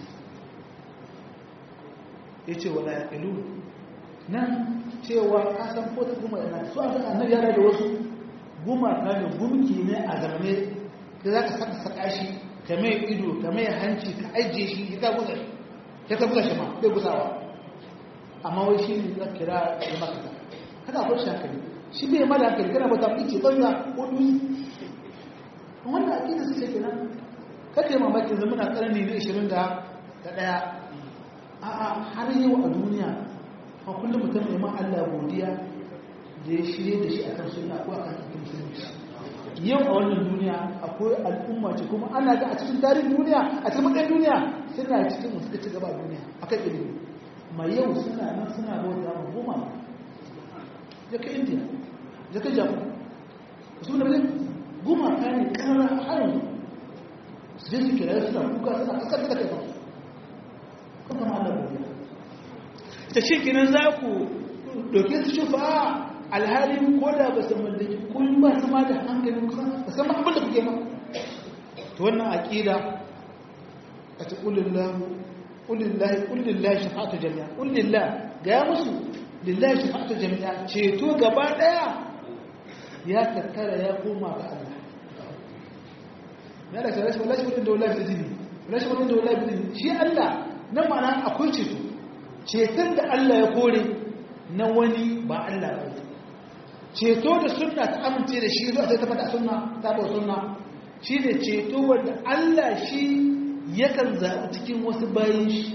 ya ce wala ya ƙilu nan cewa kasan ko ta guma yana su an saka annabi yana da wasu gumaka ne gumki ne a zamane da za ka saka saka shi ka mai ido ka mai hanci ka ajiye shi ya ta gusa shi ya ta gusa shi ma bai gusawa amma wai shi ne za kira ya maka kada akwai shi hankali shi bai mada hankali kana bata ice banza ko dutse wannan aƙida su ce kenan kake mamakin zama na ƙarni na 21 a'a har yau a duniya a kullum mutum mai ma Allah godiya da ya shirye da shi akan sunna ko akan cikin musulunci yau a wannan duniya akwai al'umma ce kuma ana ga a cikin tarihin duniya a cikin matsayin duniya suna cikin suka ci gaba a duniya akan ilimi ma yau suna nan suna bauta ma goma ya kai indiya ya kai japan su ne goma ta ne kara harin su je su kira suna kuka suna kasar da kai ba kuma ma Allah godiya ta shi kinan za ku doke su shufa alhalin ko da ba su mallaki kun ba su ma da hankalin kusa ba san abin da kuke ma to wannan aqida a ta kulillahu kulillahi kulillahi shafa'atu jami'a kulillah ga ya musu lillahi shafa'atu jami'a ceto gaba daya ya tattara ya koma ga Allah ya da shi wala shi wadda wala fi dini wala shi wadda wala fi dini shi Allah nan ma'ana akwai ceto ceton da Allah ya kore na wani ba Allah ba ceto da sunna ta amince da shi zuwa sai ta fada sunna ta ba sunna shi ne ceto wanda Allah shi yakan zaɓi cikin wasu bayan shi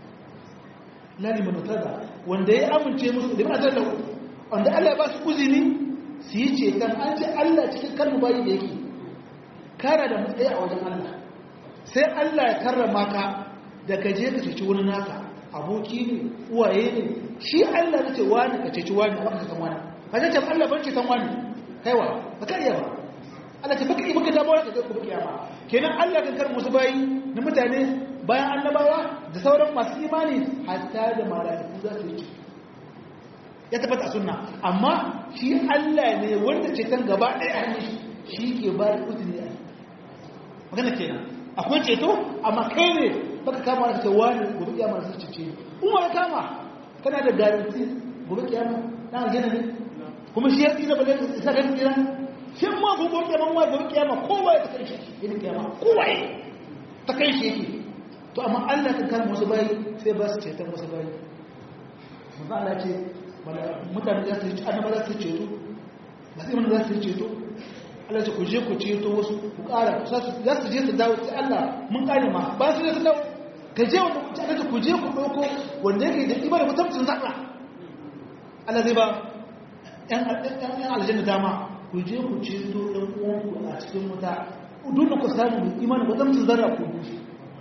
lalima nutada wanda ya amince musu da ma'azar da wanda Allah ya ba su uzini su yi ceton an ce Allah cikin kalmu bayi da yake kara da matsayi a wajen Allah sai Allah ya karrama ka da ka je ka ceci wani naka aboki ne uwaye ne shi Allah ya ce wani ka ceci wani a baka kan wani ka ce Allah ban ceton wani kaiwa ba ka iya ba Allah ce baka yi baka damuwa ka zai kuma kiyama kenan Allah kan karɓi wasu bayi na mutane bayan annabawa da sauran masu imani hatta da mala'iku za su yi ya tabbata sunna amma shi Allah ne wanda ceton gaba ɗaya hannun shi ke ba da uzuri a magana kenan akwai ceto amma kai ne baka kama da cewa ne gobe kiyama zai cece ni kuma ya kama kana da garanti gobe kiyama na aljanna ne kuma shi ya tsira ba zai isa ga tsira shi ma gobe kiyama ma gobe kiyama kowa ya ta kai shi irin kiyama kowa ya ta kai shi yake to amma Allah kan kare wasu bayi sai ba su ceton wasu bayi manzo Allah ce mutane za su yi annaba za su ceto ba sai mun za su ceto Allah ce ku je ku ceto wasu ku ƙara za su je su dawo sai Allah mun ƙare ma ba su je su dawo ka je wanda ku ce ku je ku ɗauko wanda yake da ibada mutumcin zaɓa Allah zai ba ‘yan aljanna dama ku je ku ceto ɗan uwanku a cikin wuta duk ku samu imanin mutumcin zarra ku dushe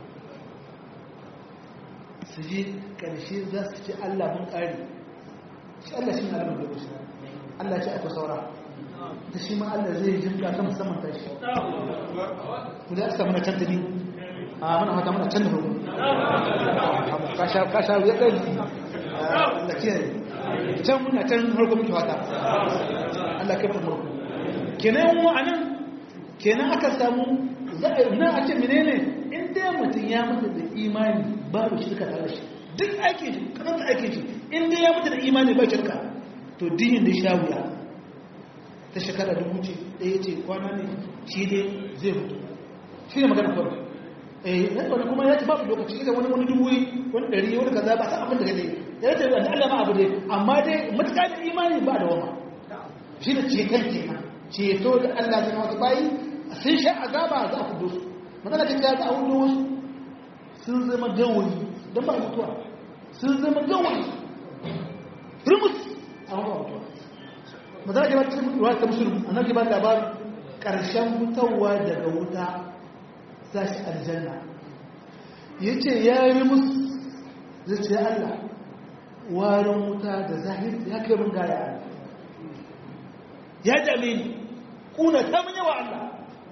su je ƙarshe za su ce Allah mun ƙare shi Allah shi ne alamun da kusa Allah ce aka saura ta shi ma Allah zai jinka ta musamman ta shi ku da aka mana can tabi a mana fata mana can da hudu ka sha wuya kai da kiyaye can muna can harko muke fata Allah kai farko kenan yan wa'anan kenan aka samu na a ce menene in dai mutum ya mutu da imani babu shirka tare shi duk aikin shi kananta aikin shi in dai ya mutu da imani ba shirka to dinin da sha wuya ta shekara dubu ce ɗaya ce kwana ne shi dai zai mutu shi ne magana farko eh nan wani kuma ya ce babu lokaci idan wani wani dubu wani ɗari wani kaza ba san abin da kai ya ce wani Allah ma abu dai amma dai matuƙa da imani ba da wama shi ne ceton kenan ceto da Allah zai wasu bayi sun sha azaba za a kudo su magana ta ce za a hudu wasu sun zama gawayi don ba mutuwa sun zama gawayi rumus a ba mutuwa magana ke ba ta ruwa ta musulun a nan ke ba labarin ƙarshen fitowa daga wuta za shi aljanna ya ce ya yi musu zai ce Allah warin wuta da zahiri ya kai mun gaya ya dame ni kuna ta mun yawa Allah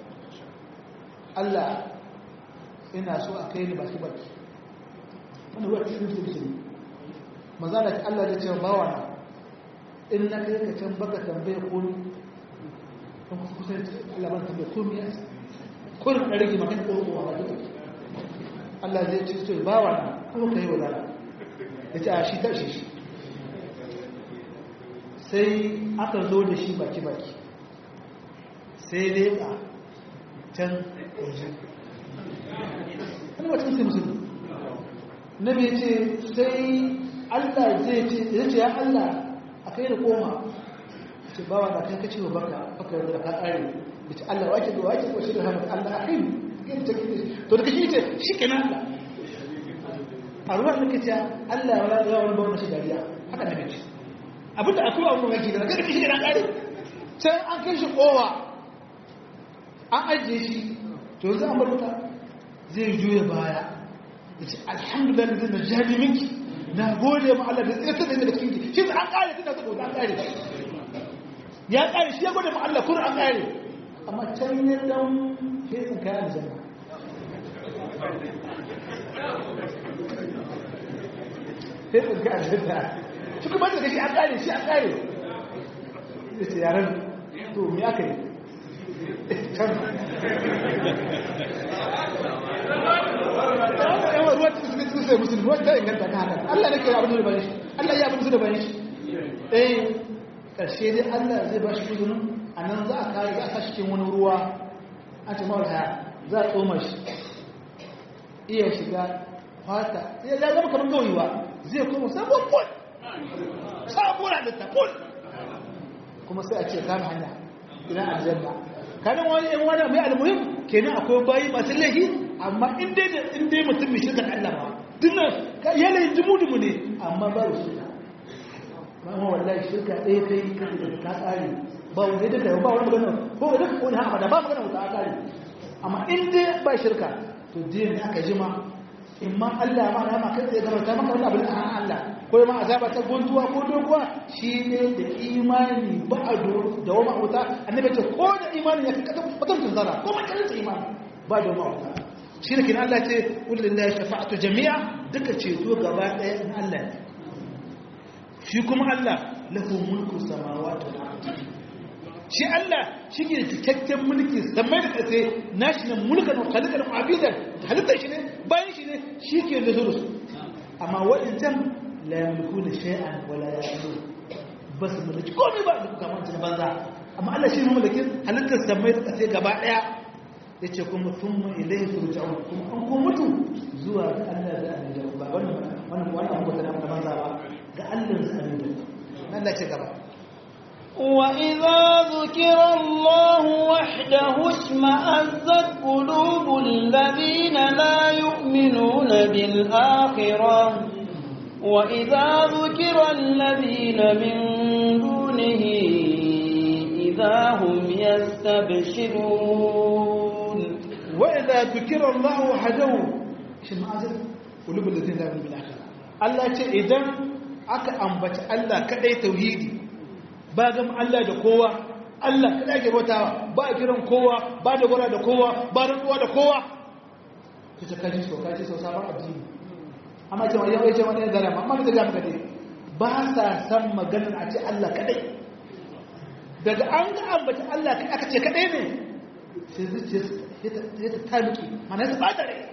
Allah ina so a kai ni baki baki wani wa cikin sulsuli maza da Allah da cewa bawa na in na kai ka can baka tambaye ko ni kuma kusa Allah ban tambaye ko mi yasa kurin da rage maka ko ko ba duka Allah zai ce to bawa na kuma kai wala yace a shi tashi shi sai aka zo da shi baki baki sai dai ka can waje wani wacin sai musulmi nabi ce sai Allah zai ce ya ce ya Allah a kai da koma ce bawa da kai kace wa baka baka da ka kare ya ce Allah wake da wake ko shi da hamd Allah akai kin ta kike to da kashi ce shi kenan Allah a ruwan da kace Allah ya wala wani babu shi dariya haka nabi ce abinda akwai abu mai da kada kishi da kare sai an kai shi kowa an ajiye shi to yanzu an baruta zai juya baya ya ce alhamdulillah zai na jami minki na gode ma Allah da tsaye da daga cikin shi an kare tana saboda an kare ya kare shi ya gode ma Allah kuma an kare amma can ya dan fesin kayan aljanna fesin kayan aljanna shi kuma da shi an kare shi an kare ya ce yaren to me aka yi can yawan ruwa cikin suka cikin sai musulmi ruwa ta inganta ta haka Allah ne ke abin da bane shi Allah ya abin da bane shi eh karshe dai Allah zai ba shi izinin a nan za a kare za a sa cikin wani ruwa a ce mawar haya za a tsoma shi iya shiga fata ya zama kamar gawayi ba zai koma sabon pol sabon halitta pol kuma sai a ce kame hanya ina aljanna kanin wani yan wani mai almuhim kenan akwai bayi masu laifi amma in dai da in dai mutum mai shirka Allah ba dinnan yanayin dumu-dumu ne amma ba da shirka amma wallahi shirka ɗaya kai kan da ta tsari ba wanda ya daga ba wani magana ko wani ka wani hamada ba magana wata tsari amma in dai ba shirka to din da aka jima in ma Allah ma na ma kai tsaye gabarta maka wani abin a Allah ko ma azaba ta guntuwa ko doguwa shi ne da imani ba a da wama wuta annabi ce ko da imani ya kaka mutum zara ko ma karin imani ba da wama wuta shi ne kin Allah ce qul lillahi shafa'atu jami'a duka ceto gaba ɗaya in Allah ne shi kuma Allah lahu mulku samawati wal ardi shi Allah shi ke cikakken mulki samai da ƙasa nashi ne mulkan khaliqan abidan halitta shi ne bayan shi ne shi ke da su amma waɗancan la yamliku da shay'an wala ya'lamu bas mulki komai ba duk kamar tun banza amma Allah shi ne mamallakin halittar samai da kasai gaba daya yace kuma thumma ilayhi turja'un kuma an ko mutu zuwa ga Allah da annabi ba wannan wannan wannan abu da na banza ba ga Allah da annabi Allah ce gaba وإذا ذكر الله وحده اشمأزت قلوب الذين لا يؤمنون بالآخرة وإذا ذكر الذين من دونه إذا هم يستبشرون وإذا ذكر الله وحده اشمأزت قلوب الذين لا يؤمنون بالآخرة Allah ce idan aka ambaci Allah kadai tauhidi ba gam Allah da kowa Allah kada ke bautawa ba a kiran kowa ba da gwara da kowa ba da kowa da kowa ta ta kaji so kaji so sabon addini amma cewa yau ya ce wani zara amma da ga maka ba sa san maganar a ce Allah kadai daga an ga ambata Allah aka ce kadai ne sai zuciya ya ta taluki mana su bata rai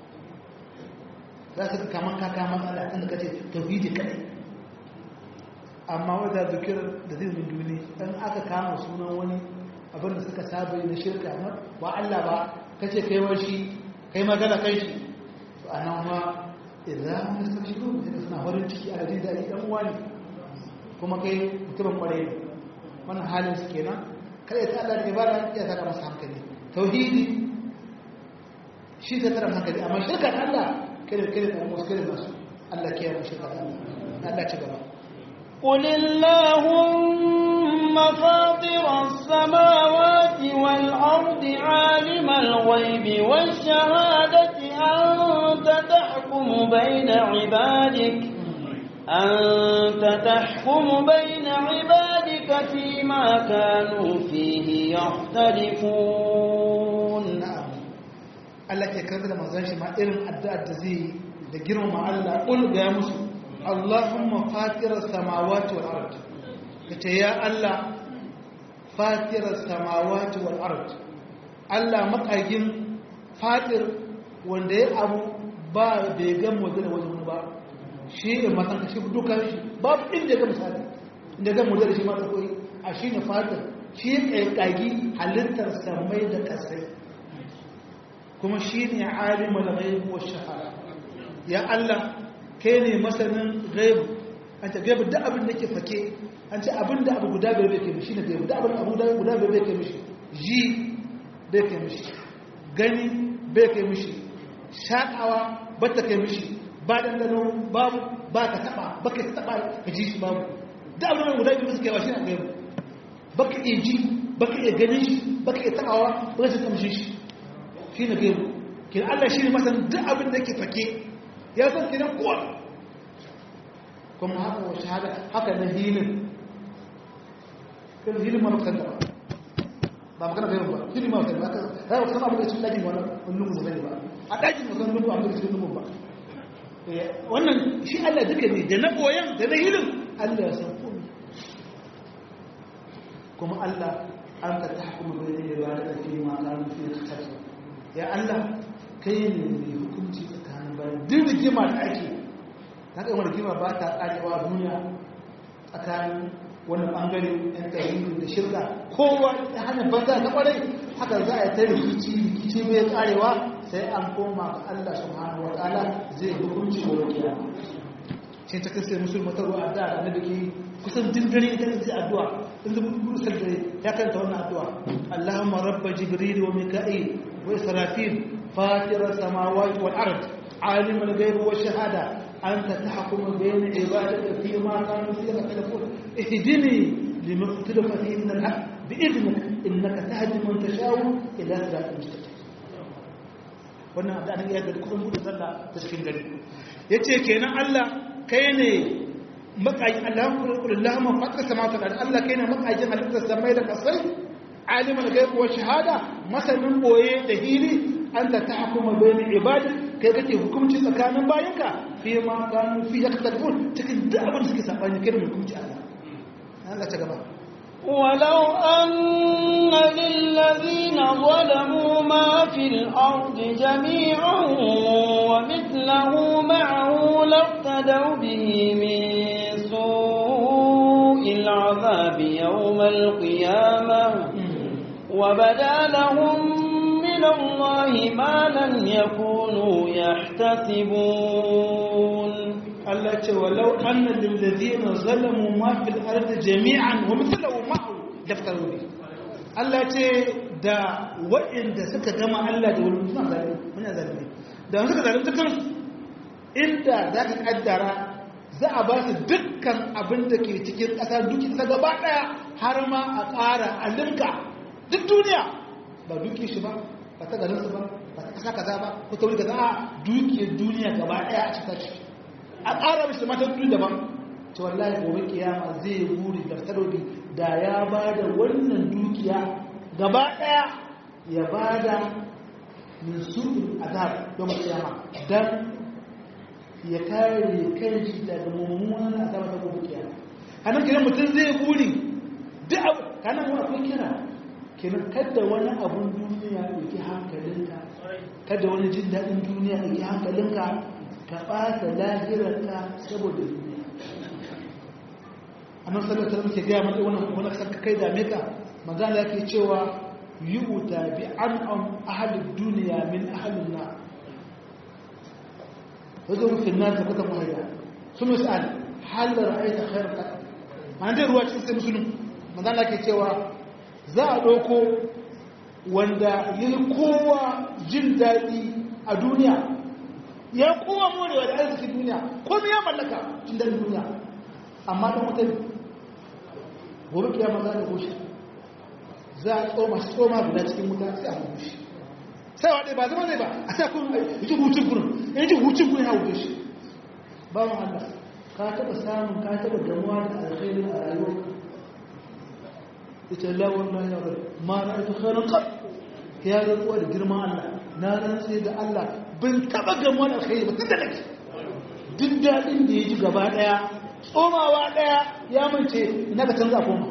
za su kaman kaka matsala tun da kace tauhidi kadai amma wadda zikirar da zai min duni dan aka kama sunan wani abin da suka saba na shirka na ba Allah ba kace kai wa shi kai magana kai shi to anan ma idan mun san shi ko da suna farin ciki a jin dadi dan uwa ne kuma kai mutumin kwarai ne wannan halin su kenan kai ta Allah ne ba da ya saka masa hankali tauhidi shi ta tara hankali amma shirka Allah kai kai da muskilin nasu Allah ke yi shirka Allah Allah ci gaba قل اللهم فاطر السماوات والأرض عالم الغيب والشهادة أنت تحكم بين عبادك أنت تحكم بين عبادك فيما كانوا فيه يختلفون na'am Allah ke karanta da manzon shi ma irin addu'ar da zai da girmama Allah kul ga musu Allahumma fatiras samawati wal ard kace ya Allah fatiras samawati wal ard Allah makagin fatir wanda ya abu ba bai ga model wajen ba shi ne matan shi duka shi babu inda ga misali inda ga model shi ma ta koyi a shi ne fatir shi ya kagi halittar samai da kasai kuma shi ne alimul ghaibu wa shahara ya Allah kai ne masanin ghaibu an ce ghaibu duk abin da ke fake an ce abin da abu guda bai bai kai mishi ne ghaibu duk abin abu guda bai bai kai mishi ji bai kai mishi gani bai kai mishi shaƙawa ba ta kai mishi ba dandano babu ba ka taɓa ba ka taɓa ka ji shi babu duk abin da guda biyu suke ba shi ne ghaibu ba ka iya ji ba ka iya ganin shi ba ka iya taɓawa ba ka kamshi shi shi ne gaibu kin Allah shi ne masan duk abin da yake fake ya san kinan kowa kuma haka wa shahada haka na hilin kan hilin ma mutan da ba magana gaibu ba hilin ma mutan ba ka rai wasu abin da cikin dajin wannan lungu ba zai ba a dajin wasu lungu abin da cikin lungu ba wannan shi Allah duka ne da na boyan da na hilin Allah ya san komai kuma Allah an ta tahkumu bayna ibadati fi ma kanu fi ikhtilaf ya Allah kai ne mai hukunci tsakanin bayan duk rigima da ake ta kai wani rigima ba ta ƙarewa duniya tsakanin wani ɓangare ɗan tarihi da shirka kowa ta hanyar banza ta ƙwarai haka za a yi ta rikici rikici mai ƙarewa sai an koma ga Allah subhanahu wa ta'ala zai hukunci wa wakiya sai ta kasance musulma ta ruwa addu'a da da ke kusan dindare ita ce addu'a in zai busar da ya kanta wannan addu'a Allahumma rabba jibril wa mika'il وإسرافيل فاطر السماوات والأرض عالم الغيب والشهادة أنت تحكم بين عبادك فيما كانوا فيه يختلفون اهدني لما اختلف فيه من الحق بإذنك إنك تهدي من تشاء إلى صراط المستقيم wannan da an iya da kuma buɗe sallah ta cikin gari yace kenan Allah kai ne makaji Allahumma fatar samawati wal Allah kai ne makajin halittar samai da kasai alimul ghaib wa shahada masanin boye da hili anta tahkuma bayna ibadi kai kake hukunci tsakanin bayanka fi ma kanu fi yaktalun cikin duk abin da suke sabani kai mai hukunci Allah Allah ta gaba ولو أن للذين ظلموا ما في الأرض جميعا ومثله معه لافتدوا به من سوء العذاب العذاب يوم القيامة وبدا لهم من الله ما لم يكونوا يحتسبون Allah ce walau anna lil ladina zalamu ma fil ardi jami'an wa mithluhu ma'ahu daftaru bi Allah ce da waɗanda suka gama Allah da wani suna zalimi muna zalimi da suka zalunta kansu inda za ka kaddara za a ba su dukkan abin da ke cikin ƙasa duki ta gaba ɗaya har ma a ƙara a linka duk duniya ba duki shi ba ba ta garinsu ba ba ta ƙasa kaza ba ko ta wuri kaza a dukiyar duniya gaba ɗaya a cikin ciki a ƙara mishi mata duk daban ce wallahi gobe kiyama zai buri da tarobi da ya ba da wannan dukiya gaba ɗaya ya ba da min su'in azab yau kiyama dan ya kare kanshi daga mummunan azaba ta gobe kiyama anan kiran mutum zai buri duk abu kana mu akwai kira kenan kada wani abun duniya ya ɗauki hankalinka kada wani jin daɗin duniya ya ɗauki hankalinka ka ɓata lahirarka saboda duniya a nan sallar sallar ke gaya mata wannan wani kasar kai dame ka magana ke cewa yi wuta bi an an ahalin duniya min ahalin na wajen rufin na ta kuka mahaifa su misal halar aita khairar ka ma'ana dai ruwa cikin sai musulun magana ke cewa za a ɗauko wanda yi kowa jin daɗi a duniya ya kowa morewa da arzikin duniya komai ya mallaka tun da duniya amma dan wuta ne gobe kiyama za ta goshi za a tsoma shi tsoma guda cikin wuta sai a goshi sai wa ba zama zai ba a sa kun yi hutun kurin in ji hutun kurin ya wuce shi ba mu Allah ka taɓa samun ka taɓa gamuwa da alkhairin a rayuwar ita lawon na yawon ma na ita khairin kaf ya rantsuwa da girman Allah na rantsi da Allah bin taba gamuwa da alkhairi ba tunda nake duk daɗin da ya ji gaba ɗaya tsomawa ɗaya ya mance na ka canza koma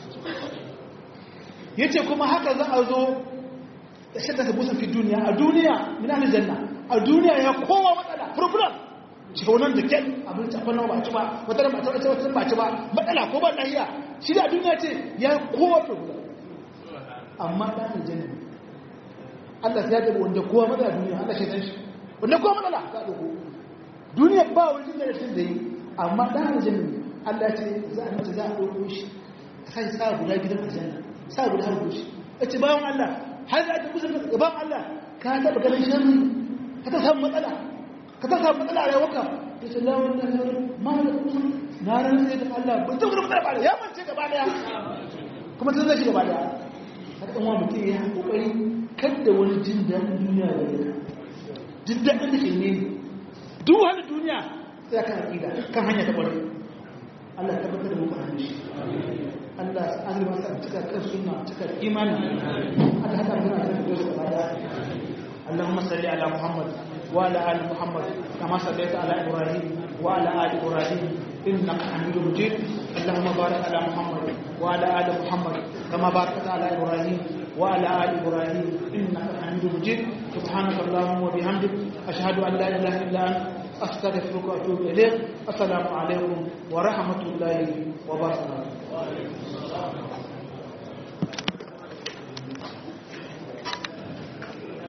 ya ce kuma haka za a zo da shadda ta busan fi duniya a duniya mina da janna a duniya ya kowa matsala furfuran shaunan da kyan abin tafan nawa ba ci ba wata da ba ta wata ba ci ba matsala ko ba lahiya shi da duniya ce ya kowa furfuran amma ɗan janna Allah ya gaba wanda kowa matsala duniya Allah shaitan shi wanda kowa matsala za a ɗauko duniya ba wani jin da da yi amma ɗan aljanna Allah ce za a mace za a ɗauko shi a sai sa guda gidan aljanna sa guda har goshi a ce bayan Allah har za ta kusa gaban Allah ka taɓa ganin sharri ka ta samu matsala ka ta samu matsala a rayuwarka ta ce lawan na lawan ma da kusa na ranar sai da Allah ba ta gudu matsala ba da ya mance gaba daya kuma ta zai gaba daya har ɗan wa mutum ya kokari kadda wani jin daɗin duniya da ya jin daɗin da ke ne duk wani duniya sai kan aƙida kan hanya ta ƙwarai Allah ya tabbatar da muka hanyar shi Allah ya azurma sa cika kan suna cika imani Allah haka muna da su da bada اللهم صل على محمد وعلى ال محمد كما صليت على ابراهيم وعلى ال ابراهيم انك حميد مجيد اللهم بارك على محمد وعلى ال محمد كما باركت على ابراهيم وعلى ال ابراهيم انك حميد مجيد سبحانك اللهم وبحمدك اشهد ان لا اله الا انت استغفرك واتوب اليك السلام عليكم ورحمه الله وبركاته